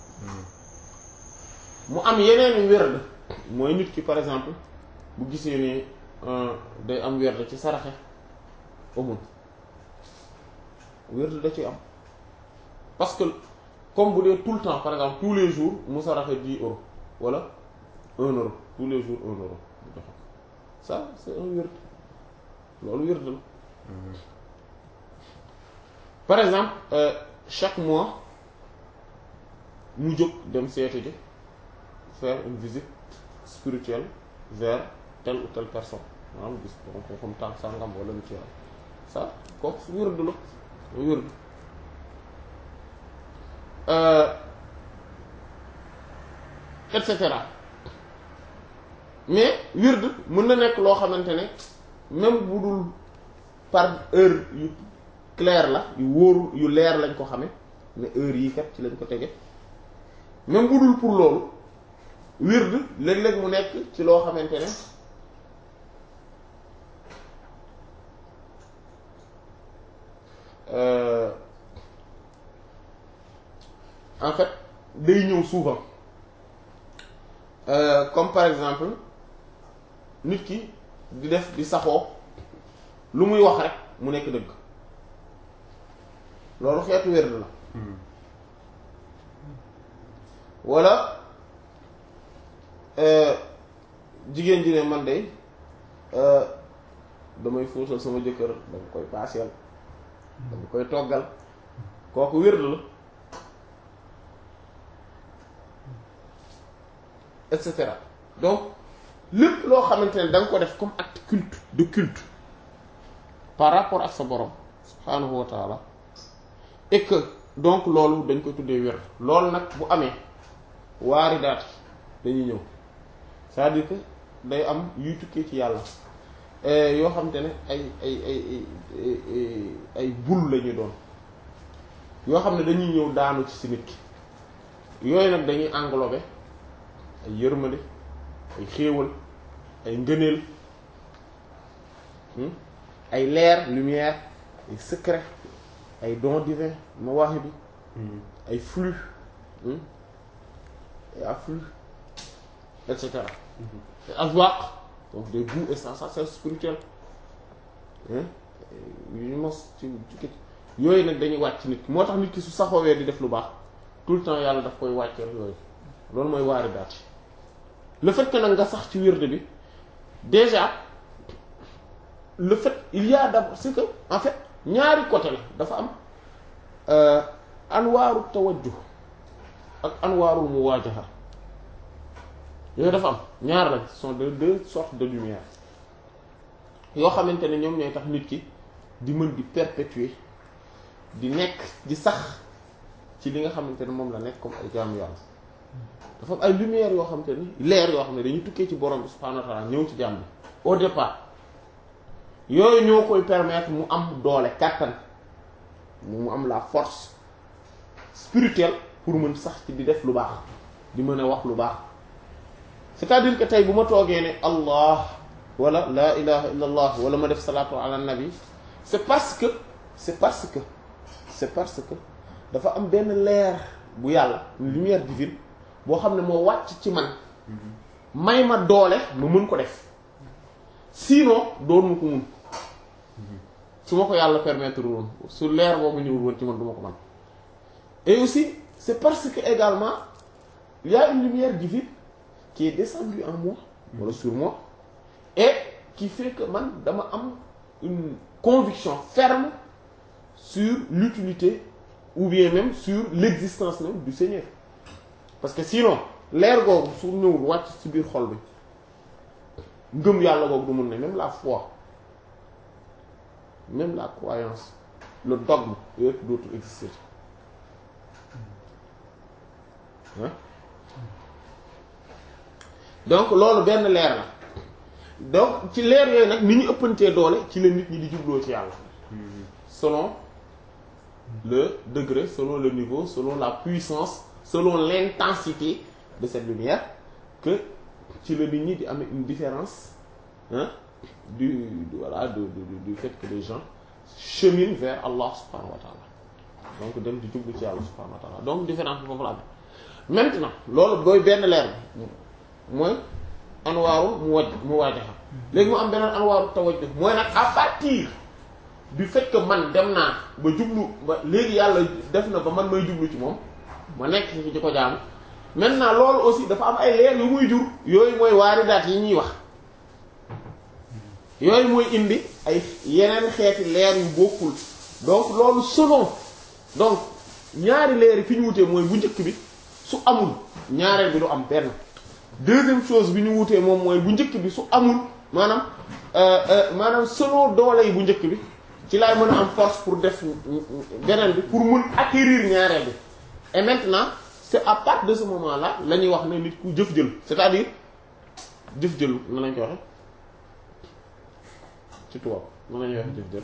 mu am yeneen werd mooy nit ki par exemple bu gisee ni day am werd ci saraxe amul wird da ci am parce que comme bu dee tout le temps par exemple tous les jours mu saraxe 10 euros wala 1 euro tous les jours 1 euro mu joxe ça c'est un wird loolu wird la par exemple euh, chaque mois mu jóg dem seeti ji faire une visite spirituelle vers telle ou telle personne maanaam gis donc comme tànk sangam wala lu ci yàlla ça kooku wird la wird et cetera mais wird mën na nekk loo xamante ne même bu dul par heure yu clair la yu wóoru yu leer lañ ko xame mais heure yii kat ci lañ ko tege même bu dul pour loolu wird léeg-léeg mu nekk ci loo xamante ne euh, en fait day ñëw souvent euh, comme par exemple nit ki di def di saxoo lu muy wax rek mu nekk dëgg loolu xeetu wérd la wala jigéen ji ne man de damay fóotal sama jëkkër dama koy paaseel dama koy toggal kooku wérd la et cetera donc lépp loo xamante ne da nga ko def comme acte culte de culte par rapport ak sa borom subhaanahu wa taala et que donc loolu dañ koy tuddee wér loolu nag bu amee waari daat dañuy ñëw c'est-à-dire que day am yuy tukkee ci yàlla yoo xamante ne ay ay ay ay ay bul la ñuy doon yoo xam ne dañuy ñëw daanu ci si nit ki yooyu nag dañuy englober ay yërmande ay xéewal ay ngëneel ay leer lumière ay secret ay dons divins mawaahi bi ay flux ay afflux et cetera ay azwaq donc des goûts et sensations spirituelles yu ñu mos ci ci yooyu nag dañuy wàcc nit ki moo tax nit ki su saxoowee di def lu baax tout le temps yàlla daf koy wàcceel yooyu loolu mooy waari daat le fait que nag nga sax ci wird bi déjà le fait il y a d'abord c'est que en fait ñaari côté la dafa am anwaaru tawajjuh ak anwaarul muwaajaha yooyu dafa am ñaar lañ ce sont de deux sortes de lumière yoo xamante ne ñoom ñooy tax nit ki di mën di perpétuer di nekk di sax ci li nga xamante ne moom la nekk comme ay jaamu yàlla dafa am ay lumière yoo xamante ni leer yoo xam ne dañuy tukkee ci borom bi subhaanahu wa ta'ala ñëw ci jaam bi au départ yooyu ñoo koy permettre mu am doole kàttan mu am la force spirituelle pour mën sax ci di def lu baax di mën a wax lu baax c'est-à-dire que tey bu ma toogee ne allah wala la ilaha illa allah wala ma def salaatu ala nabi c'est parce que c'est parce que c'est parce que dafa am benn leer bu yàlla une lumière divine boo xam ne moo wàcc ci man may ma doole ma mën ko def sinon doon ma ko mun su ma ko yàlla permettre woon su leer boobu ñëwul woon ci man du ma ko man et aussi c'est parce que également il y a une lumière divine qui est descendue en moi wala sur moi et qui fait que man dama am une conviction ferme sur l'utilité ou bien même sur l'existence même du Seigneur parce que sinon leer googu su ñëwul wàcc ci biir xol bi ngëm yàlla googu du mun ne même la foi même la croyance le dogme yooyu dootul exister hein donc loolu benn leer la donc ci leer yooyu nag ni ñu ëppantee doole ci la nit ñi di jubloo ci yàlla selon le degré selon le niveau selon la puissance selon l'intensité de cette lumière que ci la nit ñi di amee une différence hein du, du voilà du, du, du fait que les gens cheminent vers Allah subhanahu wa ta'ala donc dem di jublu ci yàlla subhanahu wa ta'ala donc différence bi foofu la amee maintenant loolu booy benn leer bi mooy anwaaru mu waj mu waajaxa léegi mu am beneen anwaaru tawajjuh mooy nag à partir du fait que man dem naa ba jublu ba léegi yàlla def na ba man may jublu ci moom ma nekk ci di ko jaamu maintenant loolu aussi dafa am ay leer yu muy jur yooyu mooy waaridaat yi ñuy wax yooyu mooy indi ay yeneen xeeti leer yu bokkul donc loolu selon donc ñaari leer yi fi ñu wutee mooy bu njëkk bi su amul ñaareel bi du am benn deuxième chose bi ñu wutee moom mooy bu njëkk bi su amul maanaam maanaam selon doole yi bu njëkk bi ci laay mën a am force pour def beneen bi pour mun acquérir ñaareel bi et maintenant c'est à partir de ce moment là la ñuy wax ne nit ku jëf jël c'est-à-dire jëf jël na lañ ko waxe ci tubaab na la ñuy waxe jëf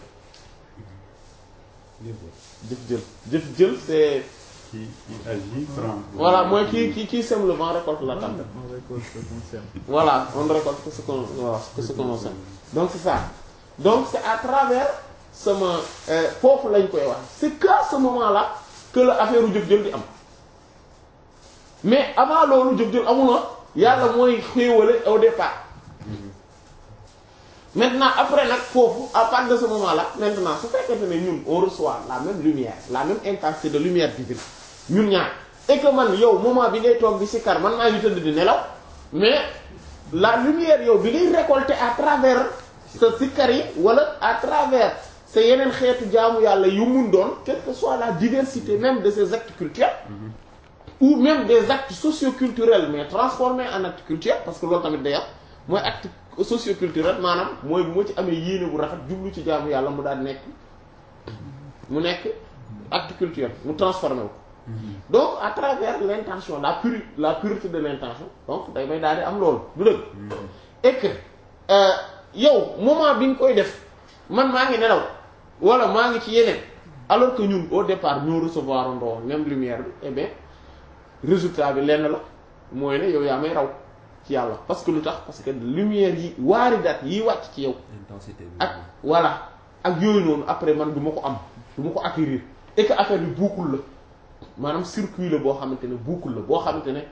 jël jëf jël jëf jël c'est qui qui agit prend. voilà mooy qui qui qui sème le vent récolte la tempête On récolte ce qu'on sème. voilà on ne récolte que ce qu'on voilà, que ce qu'on sème donc c'est ça donc c'est à travers sama foofu lañ koy wax c'est qu'à ce moment-là que la affaire u jëf jël di am mais avant loolu jëf jël amul woon yàlla mooy xéewale au départ maintenant après nag foofu à partir de ce moment-là maintenant su fekkente ne ñun on reçoit la même lumière la même intensité de lumière divine ñun ñaar et que man yow moment bi ngay toog di sikkar man maa ngi tëdd di nelaw mais la lumière yow bi ngay récolter à travers sa sikkar yi wala à travers sa yeneen xeetu jaamu yàlla yu mun doon quelle que soit la diversité même de ces actes culturels ou même des actes socioculturels mais transformés en actes culturels parce que loolu tamit day am mooy acte socioculturel maanaam mooy bu ma ci amee yéene bu rafet jublu ci jaamu yàlla mu daal nekk mu nekk acte culturel mu transformé wu donc à travers l'intention la puri la pureté de l'intention donc day may daal di am loolu du dëgg et que yow moment bi nga koy def man maa ngi nelaw wala maa ngi ci yeneen alors que ñun au départ ñoo recevoir ndoo même lumière bi eh bien résultat bi lenn la mooy ne yow yaa may raw ci yàlla parce que lu tax parce que lumière yi waaridat yi wàcc ci yow intensité bi. ak voilà ak yooyu noonu après man du ma ko am du ma ko acquérir et que affaire bi boucle la maanaam circuit la boo xamante ne boucle la boo xamante ne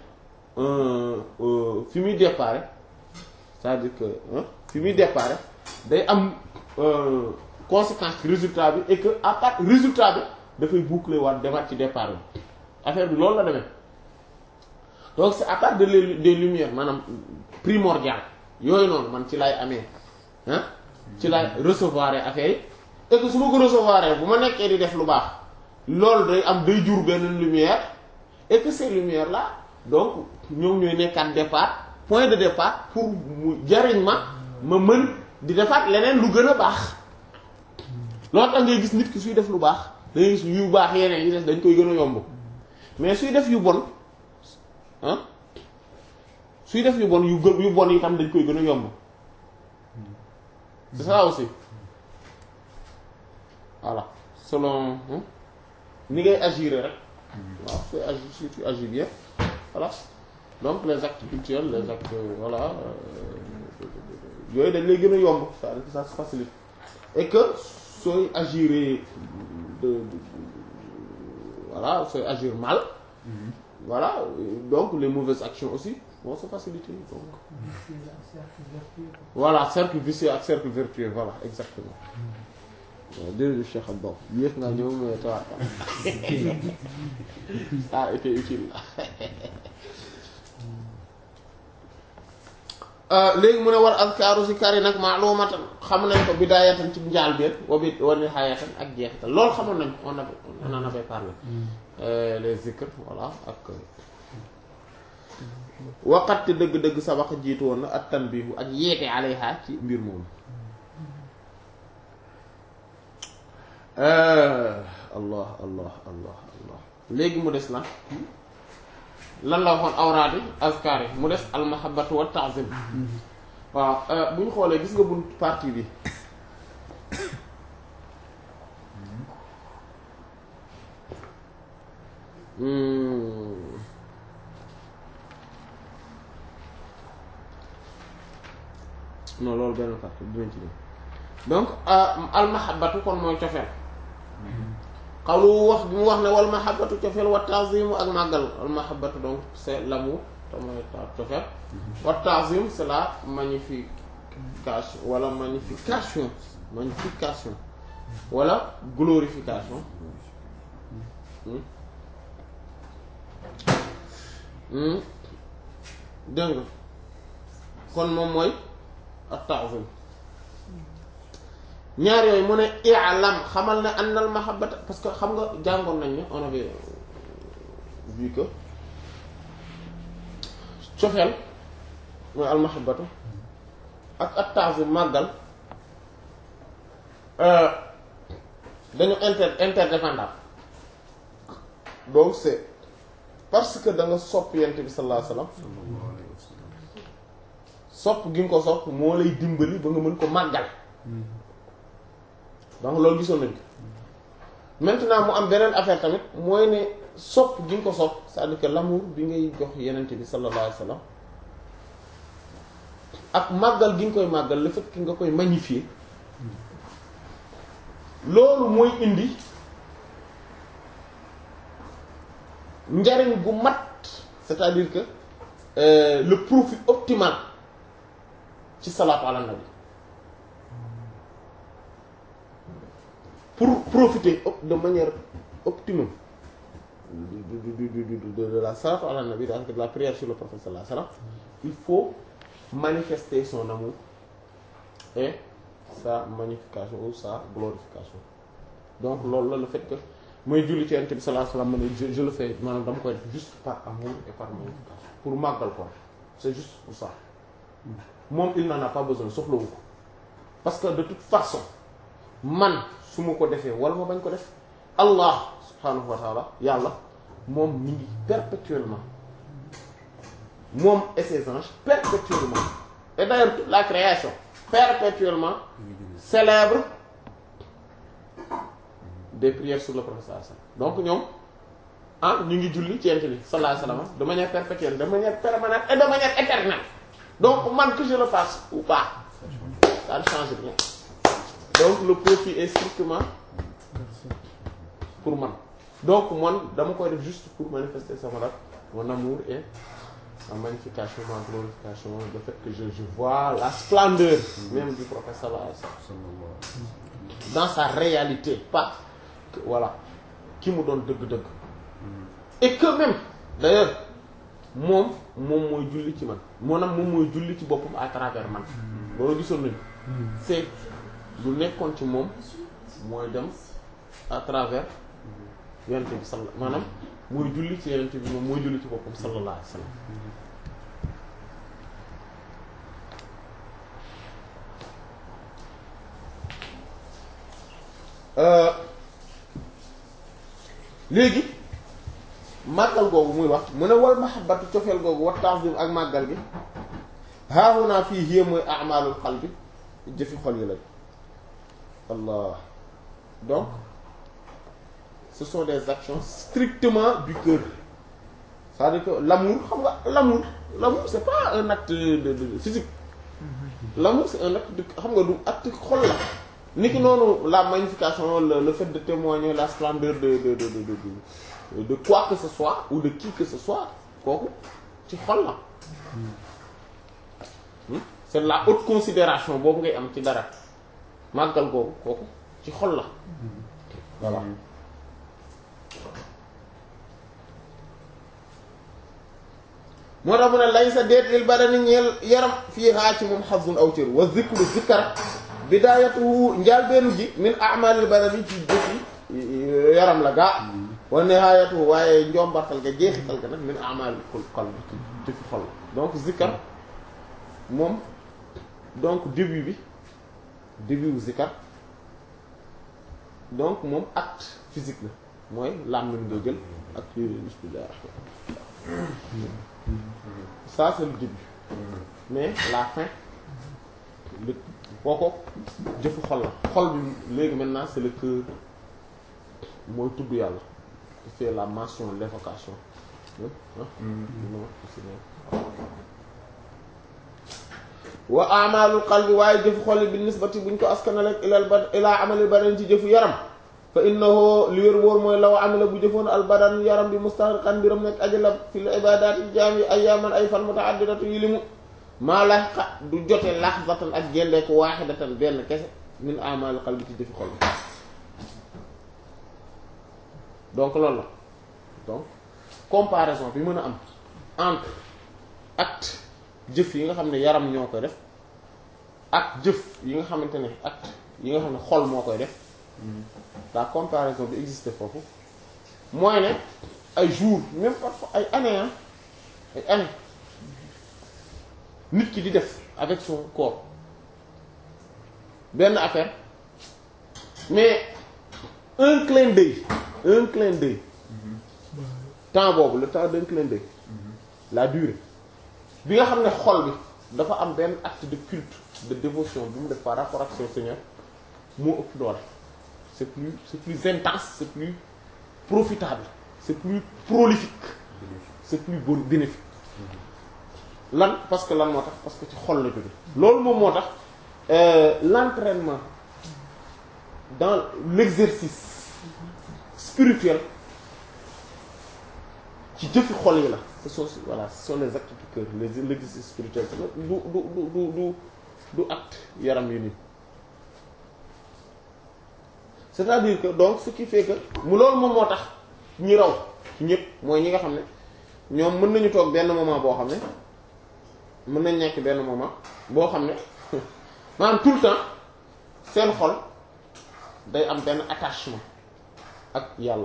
fi muy déparé c'est-à-dire que fi muy déparé day am conséquence ci résultat bi et que à part résultat bi dafay boucler waat demaat ci départ bi affaire bi loolu la demee donc c'est à part de les des lumières maanaam primordial yooyu noonu man ci lay amee ah ci lay recevoir affaire yi et que su ma ko recevoir bu ma nekkee di def lu baax loolu day am day jur benn lumière et que ces lumières là donc ñoom ñooy nekkaat départ point de départ pour mu jariñ ma ma mën di defaat leneen lu gën a baax loolu tax ngay gis nit ki suy def lu baax da ngay gis yu baax yeneen yi des dañ koy gën a yomb mais suy def yu bon ah suy def yu bon yu gën yu bon yi tam dañ koy gën a yomb c'est ça aussi voilà selon ni ngay agir rek waaw sooy agir si tu agis bien voilà donc les actes culturels les actes voilà yooyu dañ lay gën a yomb c'est-à-dire que ça se facilite et que sooy agir de voilà sooy agir mal voilà donc les mauvaises actions aussi vont se faciliter donc voilà cercle vicieux ak cercle vertueux voilà exactement waaw jërëjëf Cheikh Abdou yéex naa ñëw mais tawaat ça a été utile léegi mu ne war azkaaru si kar yi nag ma'lumatan xam nañ ko bidaayatan ci njaal biir wa bi wa nihaayatan ak jeexital loolu xamoon nañ on a on en avait parlé les zikr voilà ak waqat dëgg-dëgg sabax jiitu woon na ak tanbihu ak yeete alayha ci mbir moomu allah allah allah allah léegi mu des lan lan la waxoon awraadi azkar yi mu des almahabatu wa ta'zim waaw bu ñu xoolee gis nga bunt partie bi non loolu benn partie dinañ ci dem donc almahabatu kon mooy cofeel xawlu wax bi mu wax ne wal mahabbatu cofeel wa ta'zimu ak màggal al mahabbatu donc c'est l'amour te mooy cofeel wa ta'zim c'est la magnification wala magnification magnification wala glorification Hmm. Hmm. dégg nga kon moom mooy at-ta'zim ñaar yooyu mu ne i'lam xamal ne annal mahabbata parce que xam nga jàngoon nañ ne on avait vu que cofeel mooy al mahabbatu ak at-ta'zim màggal euh, dañu inter interdépendant donc c'est parce que da nga sopp yent bi sallallahu alayhi wasallam sallallahu alayhi wa sallam sopp gi nga ko sopp moo lay dimbali ba nga mën ko màggal donc loolu gisoon nañ ko maintenant mu am beneen affaire tamit mooy ne sopp gi nga ko sopp c'est-à-dire que l'amour bi ngay jox yenente bi sallallahu alayhi wasallam ak màggal gi nga koy màggal le fait que nga koy magnifier loolu mooy indi njariñ gu mat c'est-à-dire que euh, le profit optimal ci salaatu ala nabi pour profiter op- de manière optimum du, du, du, du, du- de, de la salaatu ala nabi donc de la prière sur le prophète sallallahu alayhi wa sallam il faut manifester son amour et sa magnification ou sa glorification donc loolu la le fait que mooy julli ci Yonent bi sallallahu alayhi wa sallam ma ne je, je le fais maanaam dama koy def juste par amour et par magnification pour màggal ko c'est juste pour ça moom il n'en a pas besoin soxlawu ko parce que de toute façon man su ma ko defee wala ma bañ ko def Allah subhanahu wa ta'ala yàlla moom mi ngi perpétuellement moom et ses anges perpétuellement et d'ailleurs toute la création perpétuellement ñu ngi julli célèbre des prières sur le prophète sallallahu alayhi wasallam donc ñoom ah ñu ngi julli ci Yonent bi sallallahu alayhi wasallam de manière perpétuelle de manière permanente et de manière éternelle donc man que je le fasse ou pas ça ne change rien donc le profit est strictement pour man donc man dama koy def juste pour manifester sama rak mon amour et ma magnification ma glorification le fait que je je vois la splendeur même du prophète sallallahu alayhi wasallam sallallahu alayhi wa sallam dans sa réalité pas que, voilà ki mu doon dëgg-dëgg et que même d'ailleurs moom moom mooy julli ci man maanaam moom mooy julli ci boppam à travers man loolu gisoon nañu c'est lu nekkoon ci moom mooy dem à travers yonent bi sall maanaam mooy julli ci yonent bi moom mooy julli ci boppam sallallahu alayhi wa sallam Euh, léegi màggal googu muy wax mu ne wal mahabbatu cofeel googu wa ta'zim ak màggal gi haahunaa fii hiya mooy a'maalul qalbi jëfi xol yi lañ Allah donc ce sont des actions strictement du cœur c'est-à-dire que l'amour xam nga l'amour l'amour c'est pas un acte de, de physique l'amour c'est un acte de xam nga du acte xol la niki noonu la magnification le, le fait de témoigner la splendeur de de de de de, de quoi que ce soit ou de qui que ce soit kooku ci xol la Hmm? c'est la haute considération boobu ngay am ci dara màggal googu kooku ci xol la voilà moo tax mu ne lay sa déet lil badani ñeel yaram fii haa ci moom xazun aw cër wa zikru zikkar bidaayatuhu njaalbeenu ji min a'malil badani ci jëfi yaram la gaa wa nihaayatuhu waaye njombartal ga jeexital ga nag min a'malil qalbi ci jëfi xol la donc zikkar moom donc début bi début wu zikkar donc moom acte physique la mooy làmmiñ nga jël ak bismillah ça c'est le début mais la fin le kooko jëfu xol la xol bi léegi maintenant c'est le cœur mooy tudd yàlla qui fait la mention l'évocation ah non wa amalul qalbi waaye jëfu xol bi nisbati buñ ko askanale ilal ba ilaa amali badan ci jëfu yaram fa innahu li wér wóor mooy law amila bu jëfoon al badan yaram bi mustahriqan mbiram nekk ajala fil ibadati jaam yi ayyaman ay fan mutaaddidatu yi limu maa laxqa du jote lahzatan ak gendeeku waahidatan benn kese min amalul qalbi ci jëfi xol donc loolu la donc comparaison bi mën a am entre acte jëf yi nga xam ne yaram ñoo koy def ak jëf yi nga xamante ne acte yi nga xam ne xol moo koy def la comparaison bi existe foofu mooy ne ay jours même parfois ay années ah ay années nit ki di def avec son corps benn affaire mais un clin d'œil un clin d'œil temps boobu le temps d'un clin d'œil la durée bi nga xam ne xol bi dafa am benn acte de culte de dévotion bi mu def par rapport ak son Seigneur moo ëpp doole c'est plus c'est plus intense c'est plus profitable c'est plus prolifique c'est plus bon bénéfique lan parce que lan moo tax parce que ci xol la jóge loolu moom moo tax euh, l'entraînement dans l'exercice spirituel ci jëfi xol yi la ce sont voilà ce sont les actes du cœur les l'exercice spirituel du du du du du du acte yaram yu nii c'est-à-dire que donc ce qui fait que mu loolu moom moo tax ñi raw ci ñëpp mooy ñi nga xam ne ñoom mën nañu toog benn moment boo xam ne mën nañ nekk benn moment boo xam ne maanaam tout le temps seen xol day am benn attachement ak yàlla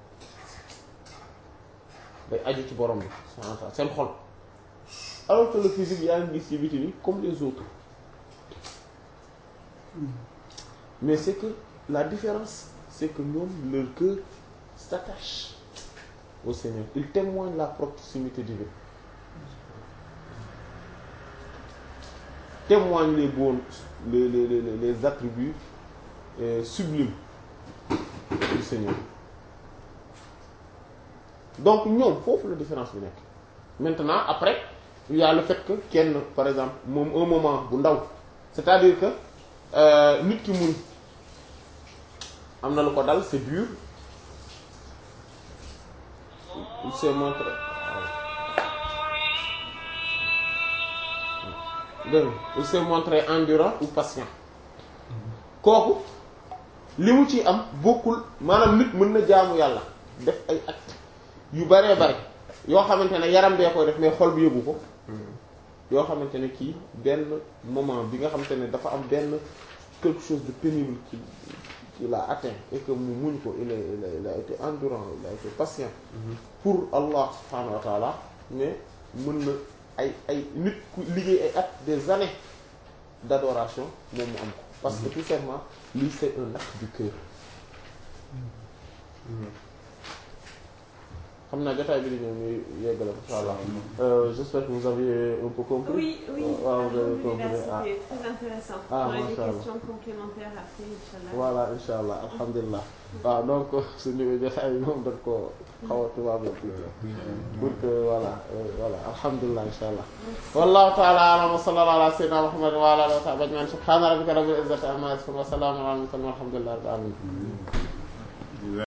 day aju ci borom bi subhanahu wa ta'ala seen xol alors que le physique yaa ngi gis ci biti bi comme les autres mais c'est que la différence c'est que ñoom leur cœur s'attache au Seigneur il témoigne la proximité divine témoigne les bons les les les, les attributs euh, sublimes du Seigneur donc ñoom foofu la différence bi nekk maintenant après il y a le fait que kenn par exemple moom un moment bu ndaw c'est-à-dire que euh, nit ki mun am na lu ko dal c'est dur il s'est montré dégg nga il s'est montré endurant ou patient kooku li mu ci am bokkul maanaam nit mën na jaamu yàlla def ay actes yu baree bare yoo xamante ne yaram bee koy def mais xol bi yëgu ko yoo xamante ne kii benn moment bi nga xamante ne dafa am benn quelque chose de pénible qui qui l'a atteint et que mu muñ ko il a il a il a été endurant il a été patient pour Allah subhanahu wa ta'ala mais mën na ay ay nit ku liggéey ay at des années d'adoration moom mu am ko parce que tout simplement lii c'est un acte du cœur xam naa jotaay bi di ñëw ñuy yeggale insha Allah euh, j'espère que vous avez un peu compris Oui, oui, waaw vous avez alhamdulillah, compris ah c'était très intéressant. Ah, On a des masha Allah. questions complémentaires après, Inch'Allah. voilà insha allah alhamdulilah waaw donc suñu jotaay bi moom dañ ko xaw a tubaab pour que voilà euh, voilà alhamdulilah insha allah wallahu ta'ala a'lam wa sallallahu ala sayyidina muhammad wa ala alihi wa sahbihi ajma'in subhana rabbika rabbil izzati amma yasifun wa salamun ala al mursalin walhamdulillahi rabbil alamin